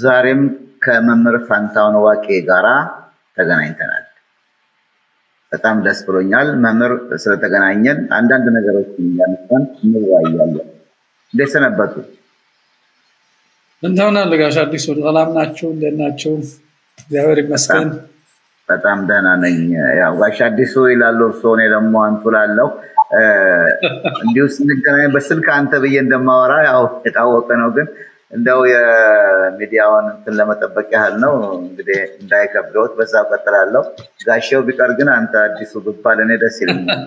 ዛሬም ከመምህር ፋንታሁን ዋቄ ጋራ ተገናኝተናል። በጣም ደስ ብሎኛል። መምህር ስለተገናኘን አንዳንድ ነገሮች እያነሳን እንወያያለን። እንዴት ሰነበቱ? እንደምን አለ ጋሽ አዲሱ? ሰላም ናችሁ? እንዴት ናችሁ? እግዚአብሔር ይመስገን። በጣም ደህና ነኝ። ያው ጋሽ አዲሱ ይላሉ እርስዎ፣ እኔ ደግሞ አንቱ ላለው እንዲሁ ስንገናኝ በስልክ አንተ ብዬ እንደማወራ ያው የታወቀ ነው። ግን እንደው የሚዲያውን እንትን ለመጠበቅ ያህል ነው። እንግዲህ እንዳይከብደውት በዛው ቀጥላለሁ። ጋሼው ቢቀር ግን አንተ አዲሱ ብባል እኔ ደስ ይለኛል።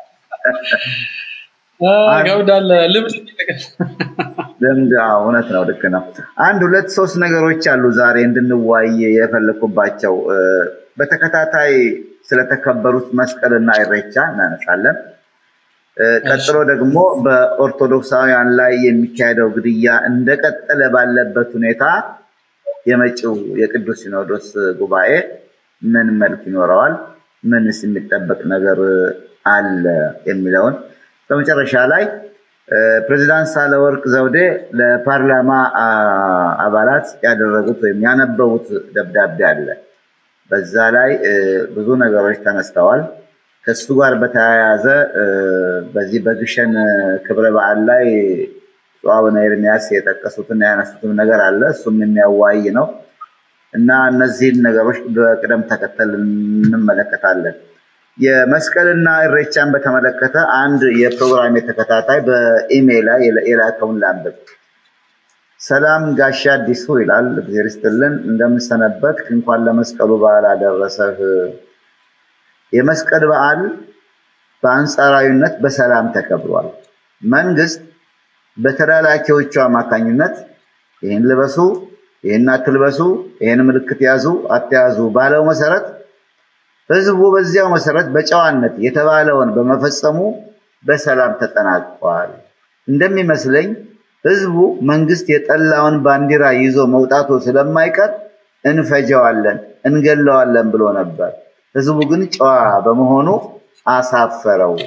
ገብዳለ ልምድ ልምድ አዎ፣ እውነት ነው። ልክ ነው። አንድ ሁለት ሶስት ነገሮች አሉ ዛሬ እንድንዋይ የፈለኩባቸው። በተከታታይ ስለተከበሩት መስቀልና ኢሬቻ እናነሳለን። ቀጥሎ ደግሞ በኦርቶዶክሳውያን ላይ የሚካሄደው ግድያ እንደቀጠለ ባለበት ሁኔታ የመጪው የቅዱስ ሲኖዶስ ጉባኤ ምን መልክ ይኖረዋል፣ ምንስ የሚጠበቅ ነገር አለ የሚለውን በመጨረሻ ላይ ፕሬዚዳንት ሳህለወርቅ ዘውዴ ለፓርላማ አባላት ያደረጉት ወይም ያነበቡት ደብዳቤ አለ። በዛ ላይ ብዙ ነገሮች ተነስተዋል። ከሱ ጋር በተያያዘ በዚህ በግሸን ክብረ በዓል ላይ አቡነ ኤርሚያስ የጠቀሱትና ያነሱትም ነገር አለ። እሱም የሚያዋይ ነው እና እነዚህን ነገሮች በቅደም ተከተል እንመለከታለን። የመስቀልና ኢሬቻን በተመለከተ አንድ የፕሮግራም ተከታታይ በኢሜይል ላይ የላከውን ላንብብ። ሰላም ጋሻ አዲሱ ይላል። እግዚአብሔር ይስጥልን፣ እንደምሰነበት እንኳን ለመስቀሉ በዓል አደረሰህ። የመስቀል በዓል በአንጻራዊነት በሰላም ተከብሯል። መንግስት በተላላኪዎቹ አማካኝነት ይህን ልበሱ፣ ይህን አትልበሱ፣ ይህን ምልክት ያዙ፣ አትያዙ ባለው መሰረት ህዝቡ በዚያው መሰረት በጨዋነት የተባለውን በመፈጸሙ በሰላም ተጠናቋል። እንደሚመስለኝ ህዝቡ መንግስት የጠላውን ባንዲራ ይዞ መውጣቱ ስለማይቀር እንፈጀዋለን፣ እንገለዋለን ብሎ ነበር። ህዝቡ ግን ጨዋ በመሆኑ አሳፈረው።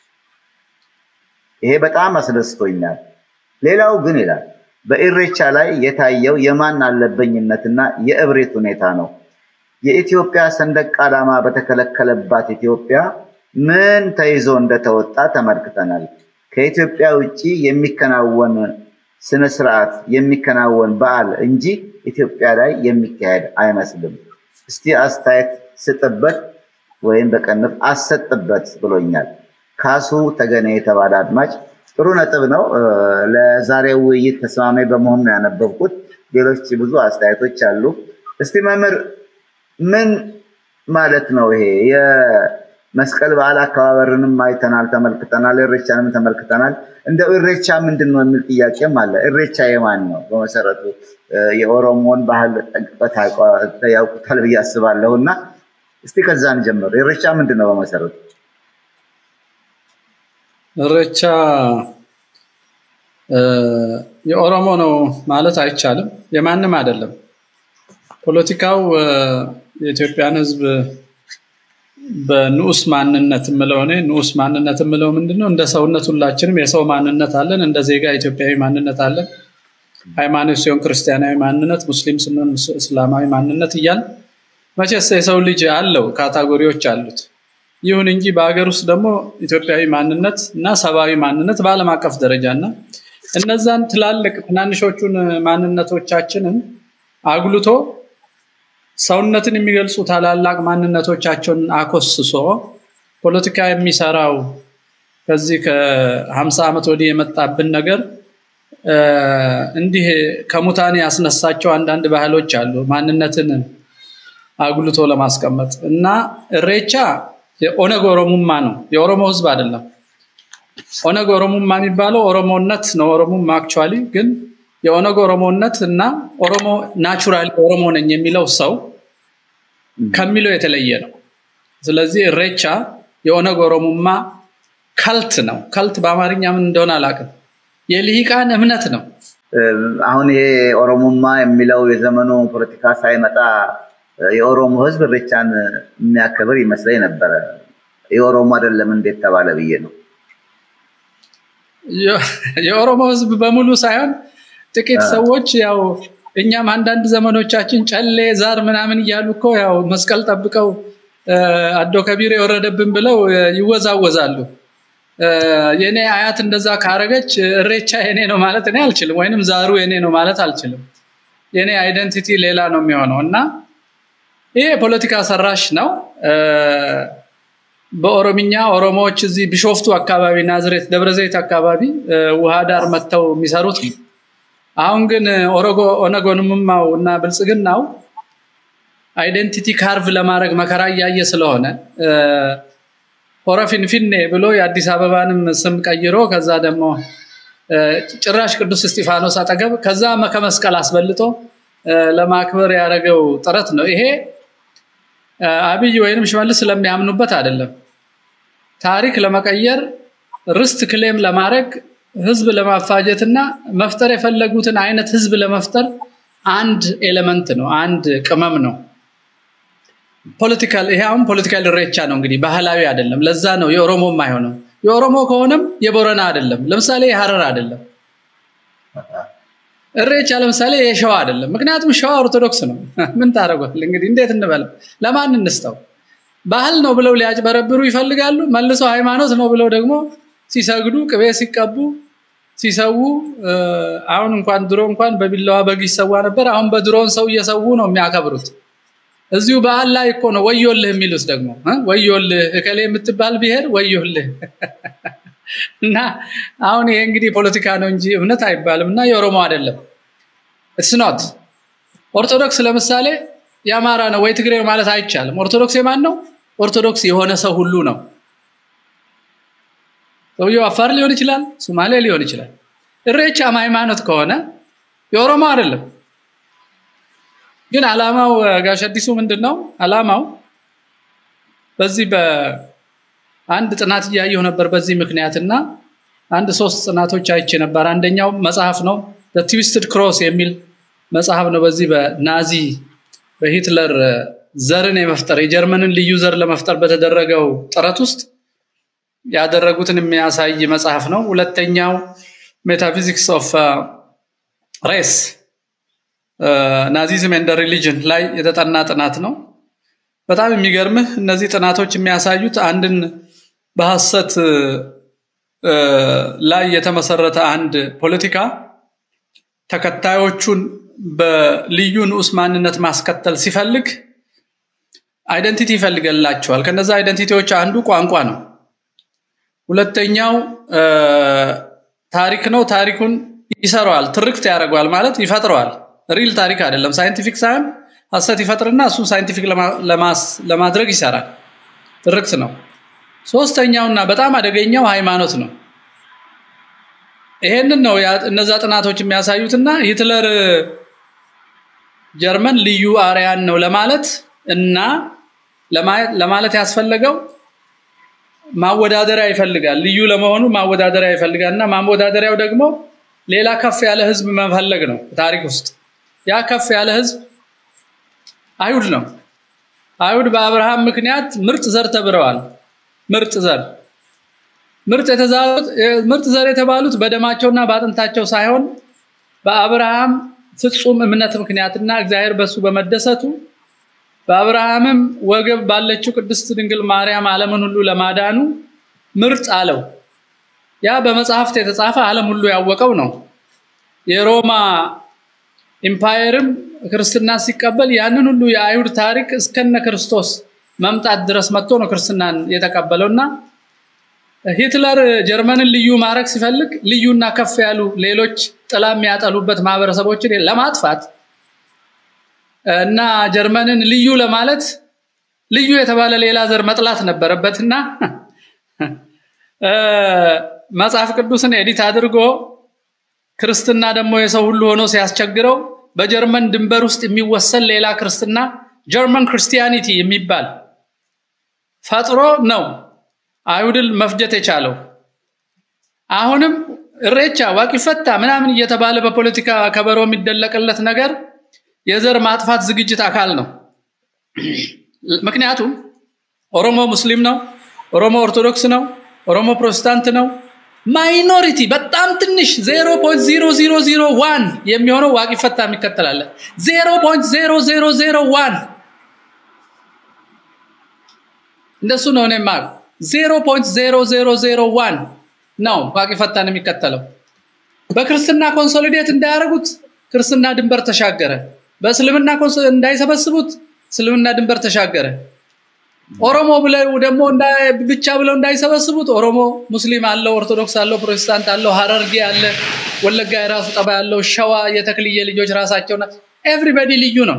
ይሄ በጣም አስደስቶኛል። ሌላው ግን ይላል በኢሬቻ ላይ የታየው የማን አለበኝነትና የእብሪት ሁኔታ ነው። የኢትዮጵያ ሰንደቅ ዓላማ በተከለከለባት ኢትዮጵያ ምን ተይዞ እንደተወጣ ተመልክተናል። ከኢትዮጵያ ውጭ የሚከናወን ስነ ስርዓት የሚከናወን በዓል እንጂ ኢትዮጵያ ላይ የሚካሄድ አይመስልም። እስቲ አስተያየት ስጥበት ወይም በቀንፍ አሰጥበት ብሎኛል። ካሱ ተገነ የተባለ አድማጭ ጥሩ ነጥብ ነው። ለዛሬው ውይይት ተስማሚ በመሆኑ ነው ያነበብኩት። ሌሎች ብዙ አስተያየቶች አሉ። እስቲ መምህር ምን ማለት ነው ይሄ? የመስቀል በዓል አከባበርንም አይተናል፣ ተመልክተናል። ኢሬቻንም ተመልክተናል። እንደው ኢሬቻ ምንድን ነው የሚል ጥያቄም አለ። ኢሬቻ የማን ነው? በመሰረቱ የኦሮሞን ባህል ጠንቅቀው ያውቁታል ብዬ አስባለሁ እና እስቲ ከዛ እንጀምር። ኢሬቻ ምንድን ነው በመሰረቱ? ኢሬቻ የኦሮሞ ነው ማለት አይቻልም። የማንም አይደለም። ፖለቲካው የኢትዮጵያን ሕዝብ በንዑስ ማንነት የምለው እኔ ንዑስ ማንነት የምለው ምንድነው? እንደ ሰውነት ሁላችንም የሰው ማንነት አለን። እንደ ዜጋ ኢትዮጵያዊ ማንነት አለን። ሃይማኖት ሲሆን ክርስቲያናዊ ማንነት፣ ሙስሊም ስንሆን እስላማዊ ማንነት እያል መቼስ የሰው ልጅ አለው ካታጎሪዎች አሉት። ይሁን እንጂ በሀገር ውስጥ ደግሞ ኢትዮጵያዊ ማንነት እና ሰብአዊ ማንነት በዓለም አቀፍ ደረጃ እና እነዛን ትላልቅ ትናንሾቹን ማንነቶቻችንን አጉልቶ ሰውነትን የሚገልጹ ታላላቅ ማንነቶቻቸውን አኮስሶ ፖለቲካ የሚሰራው ከዚህ ከሀምሳ ዓመት ወዲህ የመጣብን ነገር እንዲህ ከሙታን ያስነሳቸው አንዳንድ ባህሎች አሉ ማንነትን አጉልቶ ለማስቀመጥ እና ኢሬቻ የኦነግ ኦሮሙማ ነው፣ የኦሮሞ ህዝብ አይደለም። ኦነግ ኦሮሙማ የሚባለው ኦሮሞነት ነው። ኦሮሙማ አክቹዋሊ ግን የኦነግ ኦሮሞነት እና ኦሮሞ ናቹራሊ ኦሮሞ ነኝ የሚለው ሰው ከሚለው የተለየ ነው። ስለዚህ ኢሬቻ የኦነግ ኦሮሙማ ከልት ነው። ከልት በአማርኛ ምን እንደሆነ አላውቅም። የልሂቃን እምነት ነው። አሁን ይሄ ኦሮሞማ የሚለው የዘመኑ ፖለቲካ ሳይመጣ የኦሮሞ ህዝብ ኢሬቻን የሚያከብር ይመስለኝ ነበረ። የኦሮሞ አይደለም እንዴት ተባለ ብዬ ነው። የኦሮሞ ህዝብ በሙሉ ሳይሆን ጥቂት ሰዎች ያው እኛም አንዳንድ ዘመኖቻችን ጨሌ ዛር ምናምን እያሉ እኮ ያው መስቀል ጠብቀው አዶ ከቢር የወረደብን ብለው ይወዛወዛሉ። የኔ አያት እንደዛ ካረገች እሬቻ የኔ ነው ማለት እኔ አልችልም፣ ወይንም ዛሩ የኔ ነው ማለት አልችልም። የኔ አይደንቲቲ ሌላ ነው የሚሆነው እና ይሄ ፖለቲካ ሰራሽ ነው። በኦሮምኛ ኦሮሞዎች እዚህ ቢሾፍቱ አካባቢ፣ ናዝሬት፣ ደብረዘይት አካባቢ ውሃ ዳር መጥተው የሚሰሩት ነው። አሁን ግን ኦሮጎ ኦነጎንምማው እና ብልጽግናው አይደንቲቲ ካርቭ ለማድረግ መከራ እያየ ስለሆነ ሆረ ፊንፊኔ ብሎ የአዲስ አበባንም ስም ቀይሮ ከዛ ደግሞ ጭራሽ ቅዱስ እስጢፋኖስ አጠገብ ከዛ ከመስቀል አስበልጦ ለማክበር ያደረገው ጥረት ነው። ይሄ አብይ ወይንም ሽመልስ ስለሚያምኑበት አይደለም። ታሪክ ለመቀየር ርስት ክሌም ለማድረግ ህዝብ ለማፋጀትና መፍጠር የፈለጉትን አይነት ህዝብ ለመፍጠር አንድ ኤሌመንት ነው፣ አንድ ቅመም ነው። ፖለቲካል ይሄ አሁን ፖለቲካል ኢሬቻ ነው እንግዲህ ባህላዊ አይደለም። ለዛ ነው የኦሮሞም አይሆንም። የኦሮሞ ከሆነም የቦረና አይደለም። ለምሳሌ የሀረር አይደለም። እሬቻ ለምሳሌ የሸዋ አይደለም። ምክንያቱም ሸዋ ኦርቶዶክስ ነው። ምን ታደርጓል እንግዲህ እንዴት እንበለው? ለማን እንስተው? ባህል ነው ብለው ሊያጭበረብሩ ይፈልጋሉ። መልሰው ሃይማኖት ነው ብለው ደግሞ ሲሰግዱ ቅቤ ሲቀቡ ሲሰዉ አሁን እንኳን ድሮ እንኳን በቢላዋ በግ ይሰዋ ነበር። አሁን በድሮን ሰው እየሰዉ ነው የሚያከብሩት። እዚሁ በዓል ላይ እኮ ነው ወዮልህ የሚሉት ደግሞ ወዮልህ እከሌ የምትባል ብሔር ወዮልህ እና አሁን ይሄ እንግዲህ ፖለቲካ ነው እንጂ እምነት አይባልም እና የኦሮሞ አይደለም ስኖት ኦርቶዶክስ ለምሳሌ የአማራ ነው ወይ ትግሬ ማለት አይቻልም ኦርቶዶክስ የማን ነው ኦርቶዶክስ የሆነ ሰው ሁሉ ነው ሰውየው አፋር ሊሆን ይችላል ሶማሌ ሊሆን ይችላል እሬቻም ሃይማኖት ከሆነ የኦሮሞ አይደለም ግን አላማው ጋሽ አዲሱ ምንድን ነው አላማው በዚህ በአንድ ጥናት እያየሁ ነበር በዚህ ምክንያትና አንድ ሶስት ጥናቶች አይቼ ነበር አንደኛው መጽሐፍ ነው ትዊስትድ ክሮስ የሚል መጽሐፍ ነው በዚህ በናዚ በሂትለር ዘርን የመፍጠር የጀርመንን ልዩ ዘር ለመፍጠር በተደረገው ጥረት ውስጥ ያደረጉትን የሚያሳይ መጽሐፍ ነው ሁለተኛው ሜታፊዚክስ ኦፍ ሬስ ናዚዝም ኤንድ ሪሊጅን ላይ የተጠና ጥናት ነው በጣም የሚገርምህ እነዚህ ጥናቶች የሚያሳዩት አንድን በሐሰት ላይ የተመሰረተ አንድ ፖለቲካ ተከታዮቹን በልዩ ንዑስ ማንነት ማስከተል ሲፈልግ አይደንቲቲ ይፈልገላቸዋል ከነዛ አይደንቲቲዎች አንዱ ቋንቋ ነው ሁለተኛው ታሪክ ነው ታሪኩን ይሰራዋል ትርክት ያደርገዋል ማለት ይፈጥረዋል ሪል ታሪክ አይደለም ሳይንቲፊክ ሳይሆን ሀሰት ይፈጥርና እሱን ሳይንቲፊክ ለማድረግ ይሰራል ትርክት ነው ሶስተኛውና በጣም አደገኛው ሃይማኖት ነው ይሄንን ነው እነዛ ጥናቶች የሚያሳዩትና ሂትለር ጀርመን ልዩ አርያን ነው ለማለት እና ለማለት ያስፈለገው ማወዳደሪያ ይፈልጋል ልዩ ለመሆኑ ማወዳደሪያ ይፈልጋል እና ማወዳደሪያው ደግሞ ሌላ ከፍ ያለ ህዝብ መፈለግ ነው ታሪክ ውስጥ ያ ከፍ ያለ ህዝብ አይሁድ ነው አይሁድ በአብርሃም ምክንያት ምርጥ ዘር ተብረዋል ምርጥ ዘር ምርጥ የተዛሉት ምርጥ ዘር የተባሉት በደማቸውና በአጥንታቸው ሳይሆን በአብርሃም ፍጹም እምነት ምክንያትና እግዚአብሔር በሱ በመደሰቱ በአብርሃምም ወገብ ባለችው ቅድስት ድንግል ማርያም ዓለምን ሁሉ ለማዳኑ ምርጥ አለው ያ በመጽሐፍት የተጻፈ ዓለም ሁሉ ያወቀው ነው የሮማ ኢምፓየርም ክርስትና ሲቀበል ያንን ሁሉ የአይሁድ ታሪክ እስከነ ክርስቶስ መምጣት ድረስ መጥቶ ነው ክርስትናን የተቀበለውና ሂትለር ጀርመንን ልዩ ማድረግ ሲፈልግ ልዩና ከፍ ያሉ ሌሎች ጥላ የሚያጠሉበት ማህበረሰቦችን ለማጥፋት እና ጀርመንን ልዩ ለማለት ልዩ የተባለ ሌላ ዘር መጥላት ነበረበትና መጽሐፍ ቅዱስን ኤዲት አድርጎ ክርስትና ደግሞ የሰው ሁሉ ሆኖ ሲያስቸግረው በጀርመን ድንበር ውስጥ የሚወሰን ሌላ ክርስትና ጀርመን ክርስቲያኒቲ የሚባል ፈጥሮ ነው አይሁድን መፍጀት የቻለው አሁንም እሬቻ ዋቂፈታ ምናምን እየተባለ በፖለቲካ ከበሮ የሚደለቅለት ነገር የዘር ማጥፋት ዝግጅት አካል ነው ምክንያቱም ኦሮሞ ሙስሊም ነው ኦሮሞ ኦርቶዶክስ ነው ኦሮሞ ፕሮቴስታንት ነው ማይኖሪቲ በጣም ትንሽ 0.0001 የሚሆነው ዋቂ ፈታ የሚከተላለ 0.0001 እንደሱ ነው እኔ ማቅ 0.0001 ነው ዋቂ ፈታን የሚከተለው በክርስትና ኮንሶሊዴት እንዳያደርጉት ክርስትና ድንበር ተሻገረ በእስልምና እንዳይሰበስቡት እስልምና ድንበር ተሻገረ ኦሮሞ ብለው ደግሞ ብቻ ብለው እንዳይሰበስቡት ኦሮሞ ሙስሊም አለው ኦርቶዶክስ አለው ፕሮቴስታንት አለው ሀረርጌ አለ ወለጋ የራሱ ጠባ ያለው ሸዋ የተክልየ ልጆች ራሳቸው ኤቭሪበዲ ልዩ ነው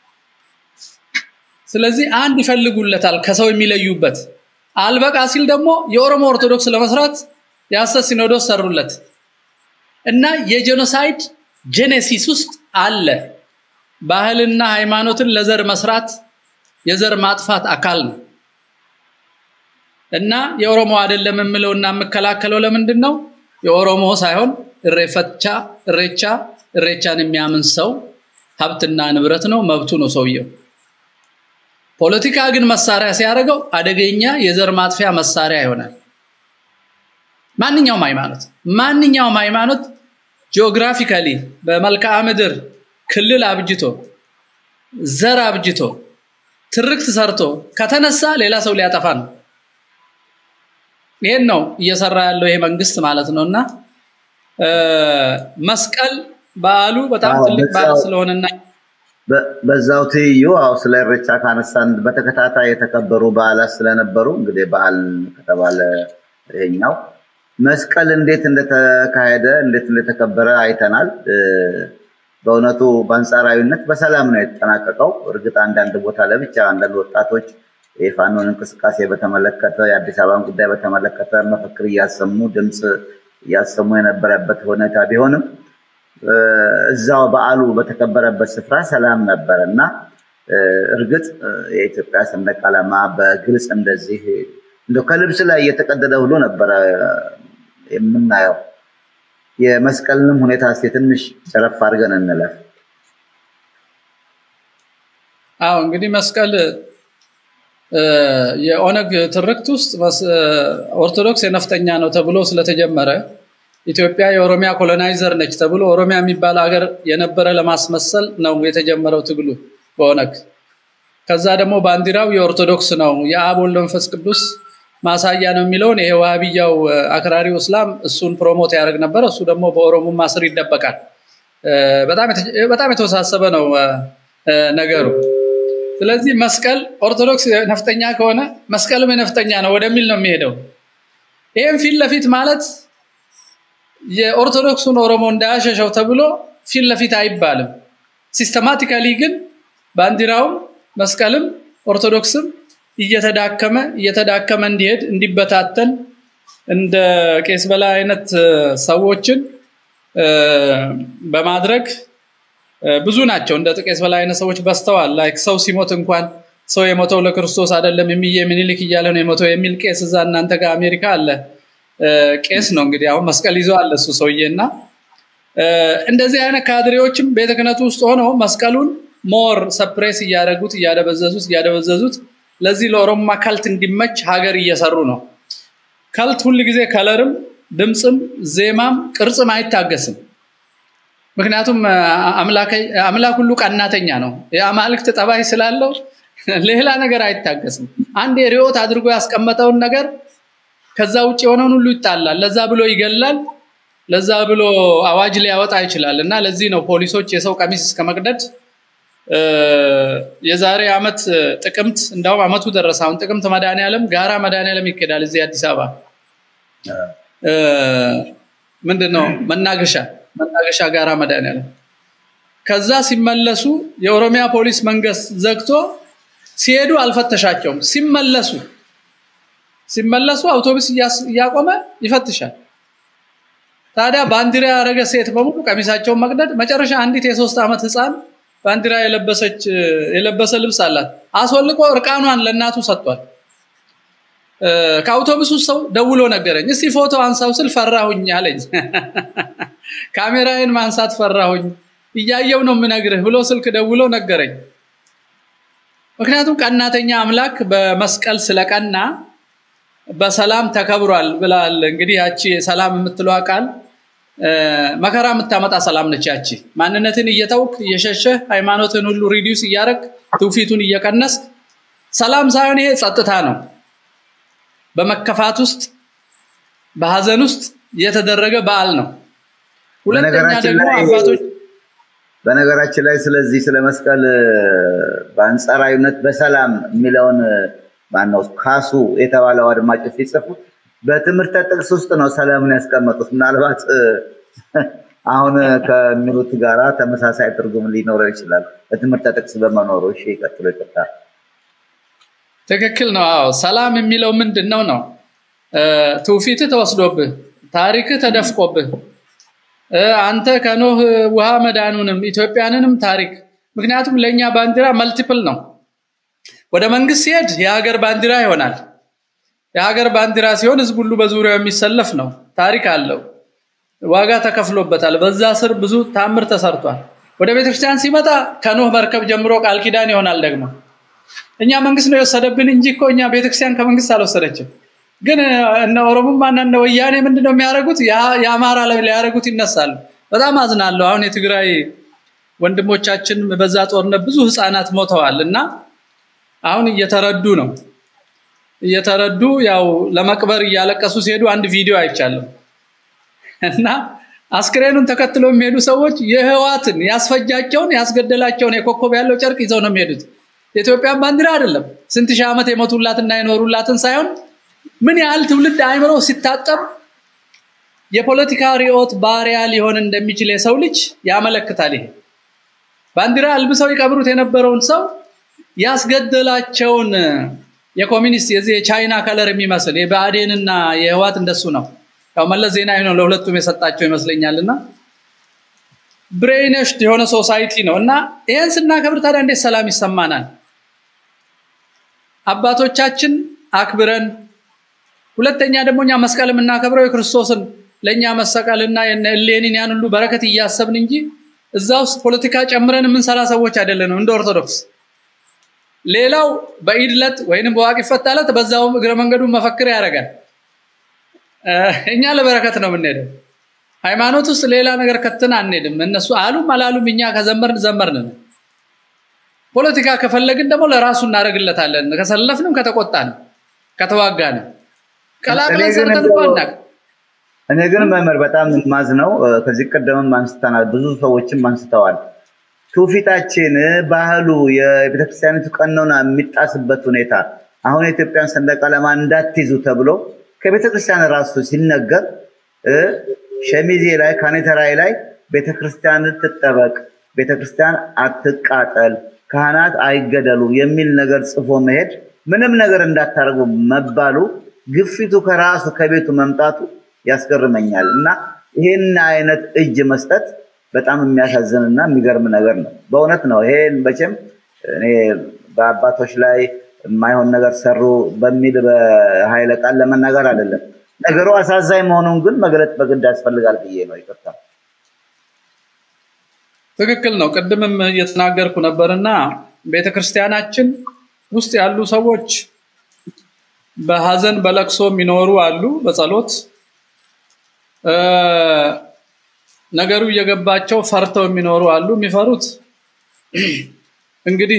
ስለዚህ አንድ ይፈልጉለታል ከሰው የሚለዩበት አልበቃ ሲል ደግሞ የኦሮሞ ኦርቶዶክስ ለመስራት የሐሰት ሲኖዶስ ሰሩለት እና የጄኖሳይድ ጄኔሲስ ውስጥ አለ ባህልና ሃይማኖትን ለዘር መስራት የዘር ማጥፋት አካል ነው እና የኦሮሞ አይደለም የምለውና የምከላከለው ለምንድን ነው የኦሮሞ ሳይሆን እሬፈቻ እሬቻ እሬቻን የሚያምን ሰው ሀብትና ንብረት ነው መብቱ ነው ሰውየው ፖለቲካ ግን መሳሪያ ሲያደርገው አደገኛ የዘር ማጥፊያ መሳሪያ ይሆናል ማንኛውም ሃይማኖት ማንኛውም ሃይማኖት ጂኦግራፊካሊ በመልክዓ ምድር ክልል አብጅቶ ዘር አብጅቶ ትርክት ሰርቶ ከተነሳ ሌላ ሰው ሊያጠፋ ነው ይሄን ነው እየሰራ ያለው ይሄ መንግስት ማለት ነው እና መስቀል በዓሉ በጣም ትልቅ በዓል ስለሆነና በዛው ትይዩ አው ስለ እሬቻ ካነሳን በተከታታይ የተከበሩ በዓላት ስለነበሩ እንግዲህ በዓል ከተባለ ይሄኛው መስቀል እንዴት እንደተካሄደ እንዴት እንደተከበረ አይተናል በእውነቱ በአንጻራዊነት በሰላም ነው የተጠናቀቀው እርግጥ አንዳንድ ቦታ ለብቻ አንዳንድ ወጣቶች የፋኖን እንቅስቃሴ በተመለከተ የአዲስ አበባን ጉዳይ በተመለከተ መፈክር እያሰሙ ድምፅ እያሰሙ የነበረበት ሁኔታ ቢሆንም እዛው በዓሉ በተከበረበት ስፍራ ሰላም ነበር እና እርግጥ የኢትዮጵያ ሰንደቅ ዓላማ በግልጽ እንደዚህ እንደ ከልብስ ላይ እየተቀደደ ሁሉ ነበረ የምናየው የመስቀልንም ሁኔታ እስኪ ትንሽ ጨረፍ አድርገን እንለፍ አዎ እንግዲህ መስቀል የኦነግ ትርክት ውስጥ ኦርቶዶክስ የነፍጠኛ ነው ተብሎ ስለተጀመረ ኢትዮጵያ የኦሮሚያ ኮሎናይዘር ነች ተብሎ ኦሮሚያ የሚባል ሀገር የነበረ ለማስመሰል ነው የተጀመረው ትግሉ በኦነግ ከዛ ደግሞ ባንዲራው የኦርቶዶክስ ነው የአብ ወልድ መንፈስ ቅዱስ ማሳያ ነው የሚለውን ይሄ ዋሃብያው አክራሪው እስላም እሱን ፕሮሞት ያደርግ ነበር እሱ ደግሞ በኦሮሞማ ስር ይደበቃል በጣም የተወሳሰበ ነው ነገሩ ስለዚህ መስቀል ኦርቶዶክስ ነፍጠኛ ከሆነ መስቀልም የነፍጠኛ ነው ወደሚል ነው የሚሄደው ይህም ፊት ለፊት ማለት የኦርቶዶክሱን ኦሮሞ እንዳያሸሸው ተብሎ ፊት ለፊት አይባልም ሲስተማቲካሊ ግን ባንዲራውም መስቀልም ኦርቶዶክስም እየተዳከመ እየተዳከመ እንዲሄድ እንዲበታተን እንደ ቄስ በላይ አይነት ሰዎችን በማድረግ ብዙ ናቸው እንደ ቄስ በላይ አይነት ሰዎች በስተዋል ላይክ ሰው ሲሞት እንኳን ሰው የሞተው ለክርስቶስ አይደለም የሚዬ ምኒልክ እያለ ነው የሞተው የሚል ቄስ እዛ እናንተ ጋር አሜሪካ አለ ቄስ ነው እንግዲህ አሁን መስቀል ይዞ አለ እሱ ሰውዬና እንደዚህ አይነት ካድሬዎችም ቤተ ክህነቱ ውስጥ ሆነው መስቀሉን ሞር ሰፕሬስ እያደረጉት እያደበዘዙት እያደበዘዙት ለዚህ ለኦሮማ ከልት እንዲመች ሀገር እየሰሩ ነው ከልት ሁል ጊዜ ከለርም ድምፅም ዜማም ቅርጽም አይታገስም ምክንያቱም አምላክ ሁሉ ቀናተኛ ነው የአማልክት ጠባይ ስላለው ሌላ ነገር አይታገስም አንድ ሪዮት አድርጎ ያስቀመጠውን ነገር ከዛ ውጭ የሆነውን ሁሉ ይጣላል ለዛ ብሎ ይገላል ለዛ ብሎ አዋጅ ሊያወጣ ይችላል እና ለዚህ ነው ፖሊሶች የሰው ቀሚስ እስከ መቅደድ የዛሬ አመት ጥቅምት እንዳውም አመቱ ደረሰ አሁን ጥቅምት መድኃኒዓለም ጋራ መድኃኒዓለም ይኬዳል እዚህ አዲስ አበባ ምንድን ነው መናገሻ መናገሻ ጋራ መድኃኒዓለም ከዛ ሲመለሱ የኦሮሚያ ፖሊስ መንግስት ዘግቶ ሲሄዱ አልፈተሻቸውም ሲመለሱ ሲመለሱ አውቶቡስ እያቆመ ይፈትሻል ታዲያ ባንዲራ ያደረገ ሴት በሙሉ ቀሚሳቸውን መቅደድ መጨረሻ አንዲት የሶስት ዓመት ህፃን ባንዲራ የለበሰች የለበሰ ልብስ አላት አስወልቆ እርቃኗን ለእናቱ ሰጥቷል ከአውቶቡሱ ሰው ደውሎ ነገረኝ እስቲ ፎቶ አንሳው ስል ፈራሁኝ አለኝ ካሜራዬን ማንሳት ፈራሁኝ እያየው ነው የምነግርህ ብሎ ስልክ ደውሎ ነገረኝ ምክንያቱም ቀናተኛ አምላክ በመስቀል ስለቀና በሰላም ተከብሯል ብላል። እንግዲህ ያቺ ሰላም የምትለዋ ቃል መከራ የምታመጣ ሰላም ነች። ያቺ ማንነትን እየተውክ እየሸሸ ሃይማኖትን ሁሉ ሪዲዩስ እያረግ ትውፊቱን እየቀነስክ ሰላም ሳይሆን ይሄ ጸጥታ ነው። በመከፋት ውስጥ በሀዘን ውስጥ የተደረገ በዓል ነው። ሁለተኛ ደግሞ አባቶች በነገራችን ላይ ስለዚህ ስለ መስቀል በአንጻራዊነት በሰላም የሚለውን ማነው ካሱ የተባለው አድማጮች ሲጽፉት በትምህርተ ጥቅስ ውስጥ ነው ሰላምን ያስቀመጡት። ምናልባት አሁን ከሚሉት ጋራ ተመሳሳይ ትርጉም ሊኖረው ይችላል። በትምህርተ ጥቅስ በመኖሩ። እሺ፣ ቀጥሎ ይቅርታ። ትክክል ነው። አዎ ሰላም የሚለው ምንድን ነው ነው ትውፊትህ ተወስዶብህ፣ ታሪክህ ተደፍቆብህ፣ አንተ ከኖህ ውሃ መዳኑንም ኢትዮጵያንንም ታሪክ ምክንያቱም ለእኛ ባንዲራ መልቲፕል ነው። ወደ መንግስት ሲሄድ የሀገር ባንዲራ ይሆናል። የሀገር ባንዲራ ሲሆን ህዝብ ሁሉ በዙሪያው የሚሰለፍ ነው። ታሪክ አለው፣ ዋጋ ተከፍሎበታል። በዛ ስር ብዙ ታምር ተሰርቷል። ወደ ቤተክርስቲያን ሲመጣ ከኖህ መርከብ ጀምሮ ቃል ኪዳን ይሆናል። ደግሞ እኛ መንግስት ነው የወሰደብን እንጂ እኮ እኛ ቤተክርስቲያን ከመንግስት አልወሰደችም። ግን እነ ኦሮሞማና እነ ወያኔ ምንድነው የሚያደርጉት? የአማራ ላይ ሊያደርጉት ይነሳሉ። በጣም አዝናለሁ። አሁን የትግራይ ወንድሞቻችን በዛ ጦርነት ብዙ ህፃናት ሞተዋል እና አሁን እየተረዱ ነው እየተረዱ ያው ለመቅበር እያለቀሱ ሲሄዱ አንድ ቪዲዮ አይቻለሁ እና አስክሬኑን ተከትሎ የሚሄዱ ሰዎች የህዋትን ያስፈጃቸውን ያስገደላቸውን የኮከብ ያለው ጨርቅ ይዘው ነው የሚሄዱት። የኢትዮጵያን ባንዲራ አይደለም ስንት ሺህ ዓመት የሞቱላትና የኖሩላትን ሳይሆን ምን ያህል ትውልድ አእምሮ ሲታጠብ የፖለቲካ ርዕዮት ባሪያ ሊሆን እንደሚችል የሰው ልጅ ያመለክታል። ይሄ ባንዲራ አልብሰው ይቀብሩት የነበረውን ሰው ያስገደላቸውን የኮሚኒስት የዚህ የቻይና ከለር የሚመስል የብአዴንና የህዋት እንደሱ ነው። ያው መለስ ዜናዊ ነው ለሁለቱም የሰጣቸው ይመስለኛል። እና ብሬነሽድ የሆነ ሶሳይቲ ነው እና ይህን ስናከብር ታዲያ እንዴት ሰላም ይሰማናል? አባቶቻችን አክብረን ሁለተኛ ደግሞ እኛ መስቀል የምናከብረው የክርስቶስን ለእኛ መሰቀልና እሌኒን ያን ሁሉ በረከት እያሰብን እንጂ እዛ ውስጥ ፖለቲካ ጨምረን የምንሰራ ሰዎች አይደለንም እንደ ኦርቶዶክስ። ሌላው በኢድ ዕለት ወይንም በዋቂ ፈታ ዕለት በዛውም እግረ መንገዱን መፈክር ያደርጋል። እኛ ለበረከት ነው የምንሄደው። ሃይማኖት ውስጥ ሌላ ነገር ከትን አንሄድም። እነሱ አሉም አላሉም እኛ ከዘመርን ዘመርን። ፖለቲካ ከፈለግን ደግሞ ለራሱ እናደርግለታለን። ከሰለፍንም ከተቆጣን ከተዋጋን ቀላቅለን ሰርተን እኮ አናውቅም። እኔ ግን መምህር በጣም ማዝ ነው። ከዚህ ቀደምም አንስተናል፣ ብዙ ሰዎችም አንስተዋል። ትውፊታችን፣ ባህሉ፣ የቤተክርስቲያኒቱ ቀኖና የሚጣስበት ሁኔታ አሁን የኢትዮጵያን ሰንደቅ ዓላማ እንዳትይዙ ተብሎ ከቤተክርስቲያን ራሱ ሲነገር ሸሚዜ ላይ ካኔተራይ ላይ ቤተክርስቲያን ትጠበቅ፣ ቤተክርስቲያን አትቃጠል፣ ካህናት አይገደሉ የሚል ነገር ጽፎ መሄድ ምንም ነገር እንዳታደርጉ መባሉ ግፊቱ ከራሱ ከቤቱ መምጣቱ ያስገርመኛል እና ይህን አይነት እጅ መስጠት በጣም የሚያሳዝንና የሚገርም ነገር ነው። በእውነት ነው። ይሄን መቼም እኔ በአባቶች ላይ የማይሆን ነገር ሰሩ በሚል በኃይለ ቃል ለመናገር አይደለም። ነገሩ አሳዛኝ መሆኑን ግን መግለጥ በግድ ያስፈልጋል ብዬ ነው። ይቅርታ። ትክክል ነው። ቅድምም እየተናገርኩ ነበርና ቤተክርስቲያናችን ውስጥ ያሉ ሰዎች በሀዘን በለቅሶ የሚኖሩ አሉ፣ በጸሎት ነገሩ እየገባቸው ፈርተው የሚኖሩ አሉ። የሚፈሩት እንግዲህ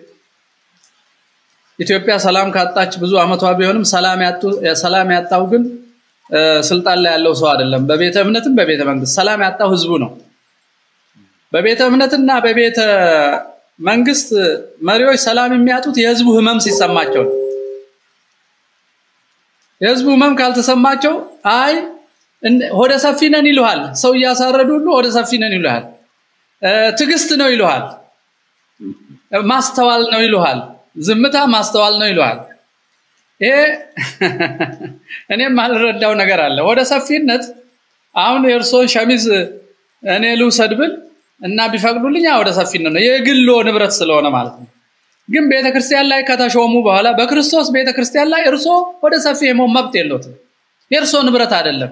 ኢትዮጵያ ሰላም ካጣች ብዙ አመቷ ቢሆንም ሰላም ያጣው ግን ስልጣን ላይ ያለው ሰው አይደለም። በቤተ እምነትም በቤተ መንግስት ሰላም ያጣው ህዝቡ ነው። በቤተ እምነትና በቤተ መንግስት መሪዎች ሰላም የሚያጡት የህዝቡ ህመም ሲሰማቸው ነው። የህዝቡ ህመም ካልተሰማቸው አይ ሆደ ሰፊ ነን ይሉሃል። ሰው እያሳረዱ ሁሉ ሆደ ሰፊ ነን ይሉሃል። ትዕግስት ነው ይሉሃል። ማስተዋል ነው ይሉሃል። ዝምታ ማስተዋል ነው ይሉሃል። ይሄ እኔም አልረዳው ነገር አለ። ወደ ሰፊነት አሁን የእርሶን ሸሚዝ እኔ ልውሰድ ብል እና ቢፈቅዱልኝ ወደ ሰፊነት ነው የግሎ ንብረት ስለሆነ ማለት ነው። ግን ቤተክርስቲያን ላይ ከተሾሙ በኋላ በክርስቶስ ቤተክርስቲያን ላይ እርሶ ወደ ሰፊ የመሆን መብት የለዎትም። የእርሶ ንብረት አይደለም።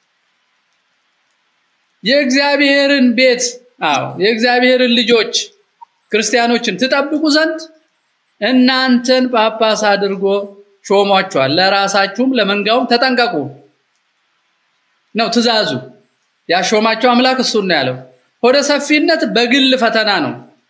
የእግዚአብሔርን ቤት አዎ የእግዚአብሔርን ልጆች ክርስቲያኖችን ትጠብቁ ዘንድ እናንተን ጳጳስ አድርጎ ሾሟቸዋል። ለራሳችሁም ለመንጋውም ተጠንቀቁ ነው ትእዛዙ። ያሾማቸው አምላክ እሱን ነው ያለው። ሆደ ሰፊነት በግል ፈተና ነው።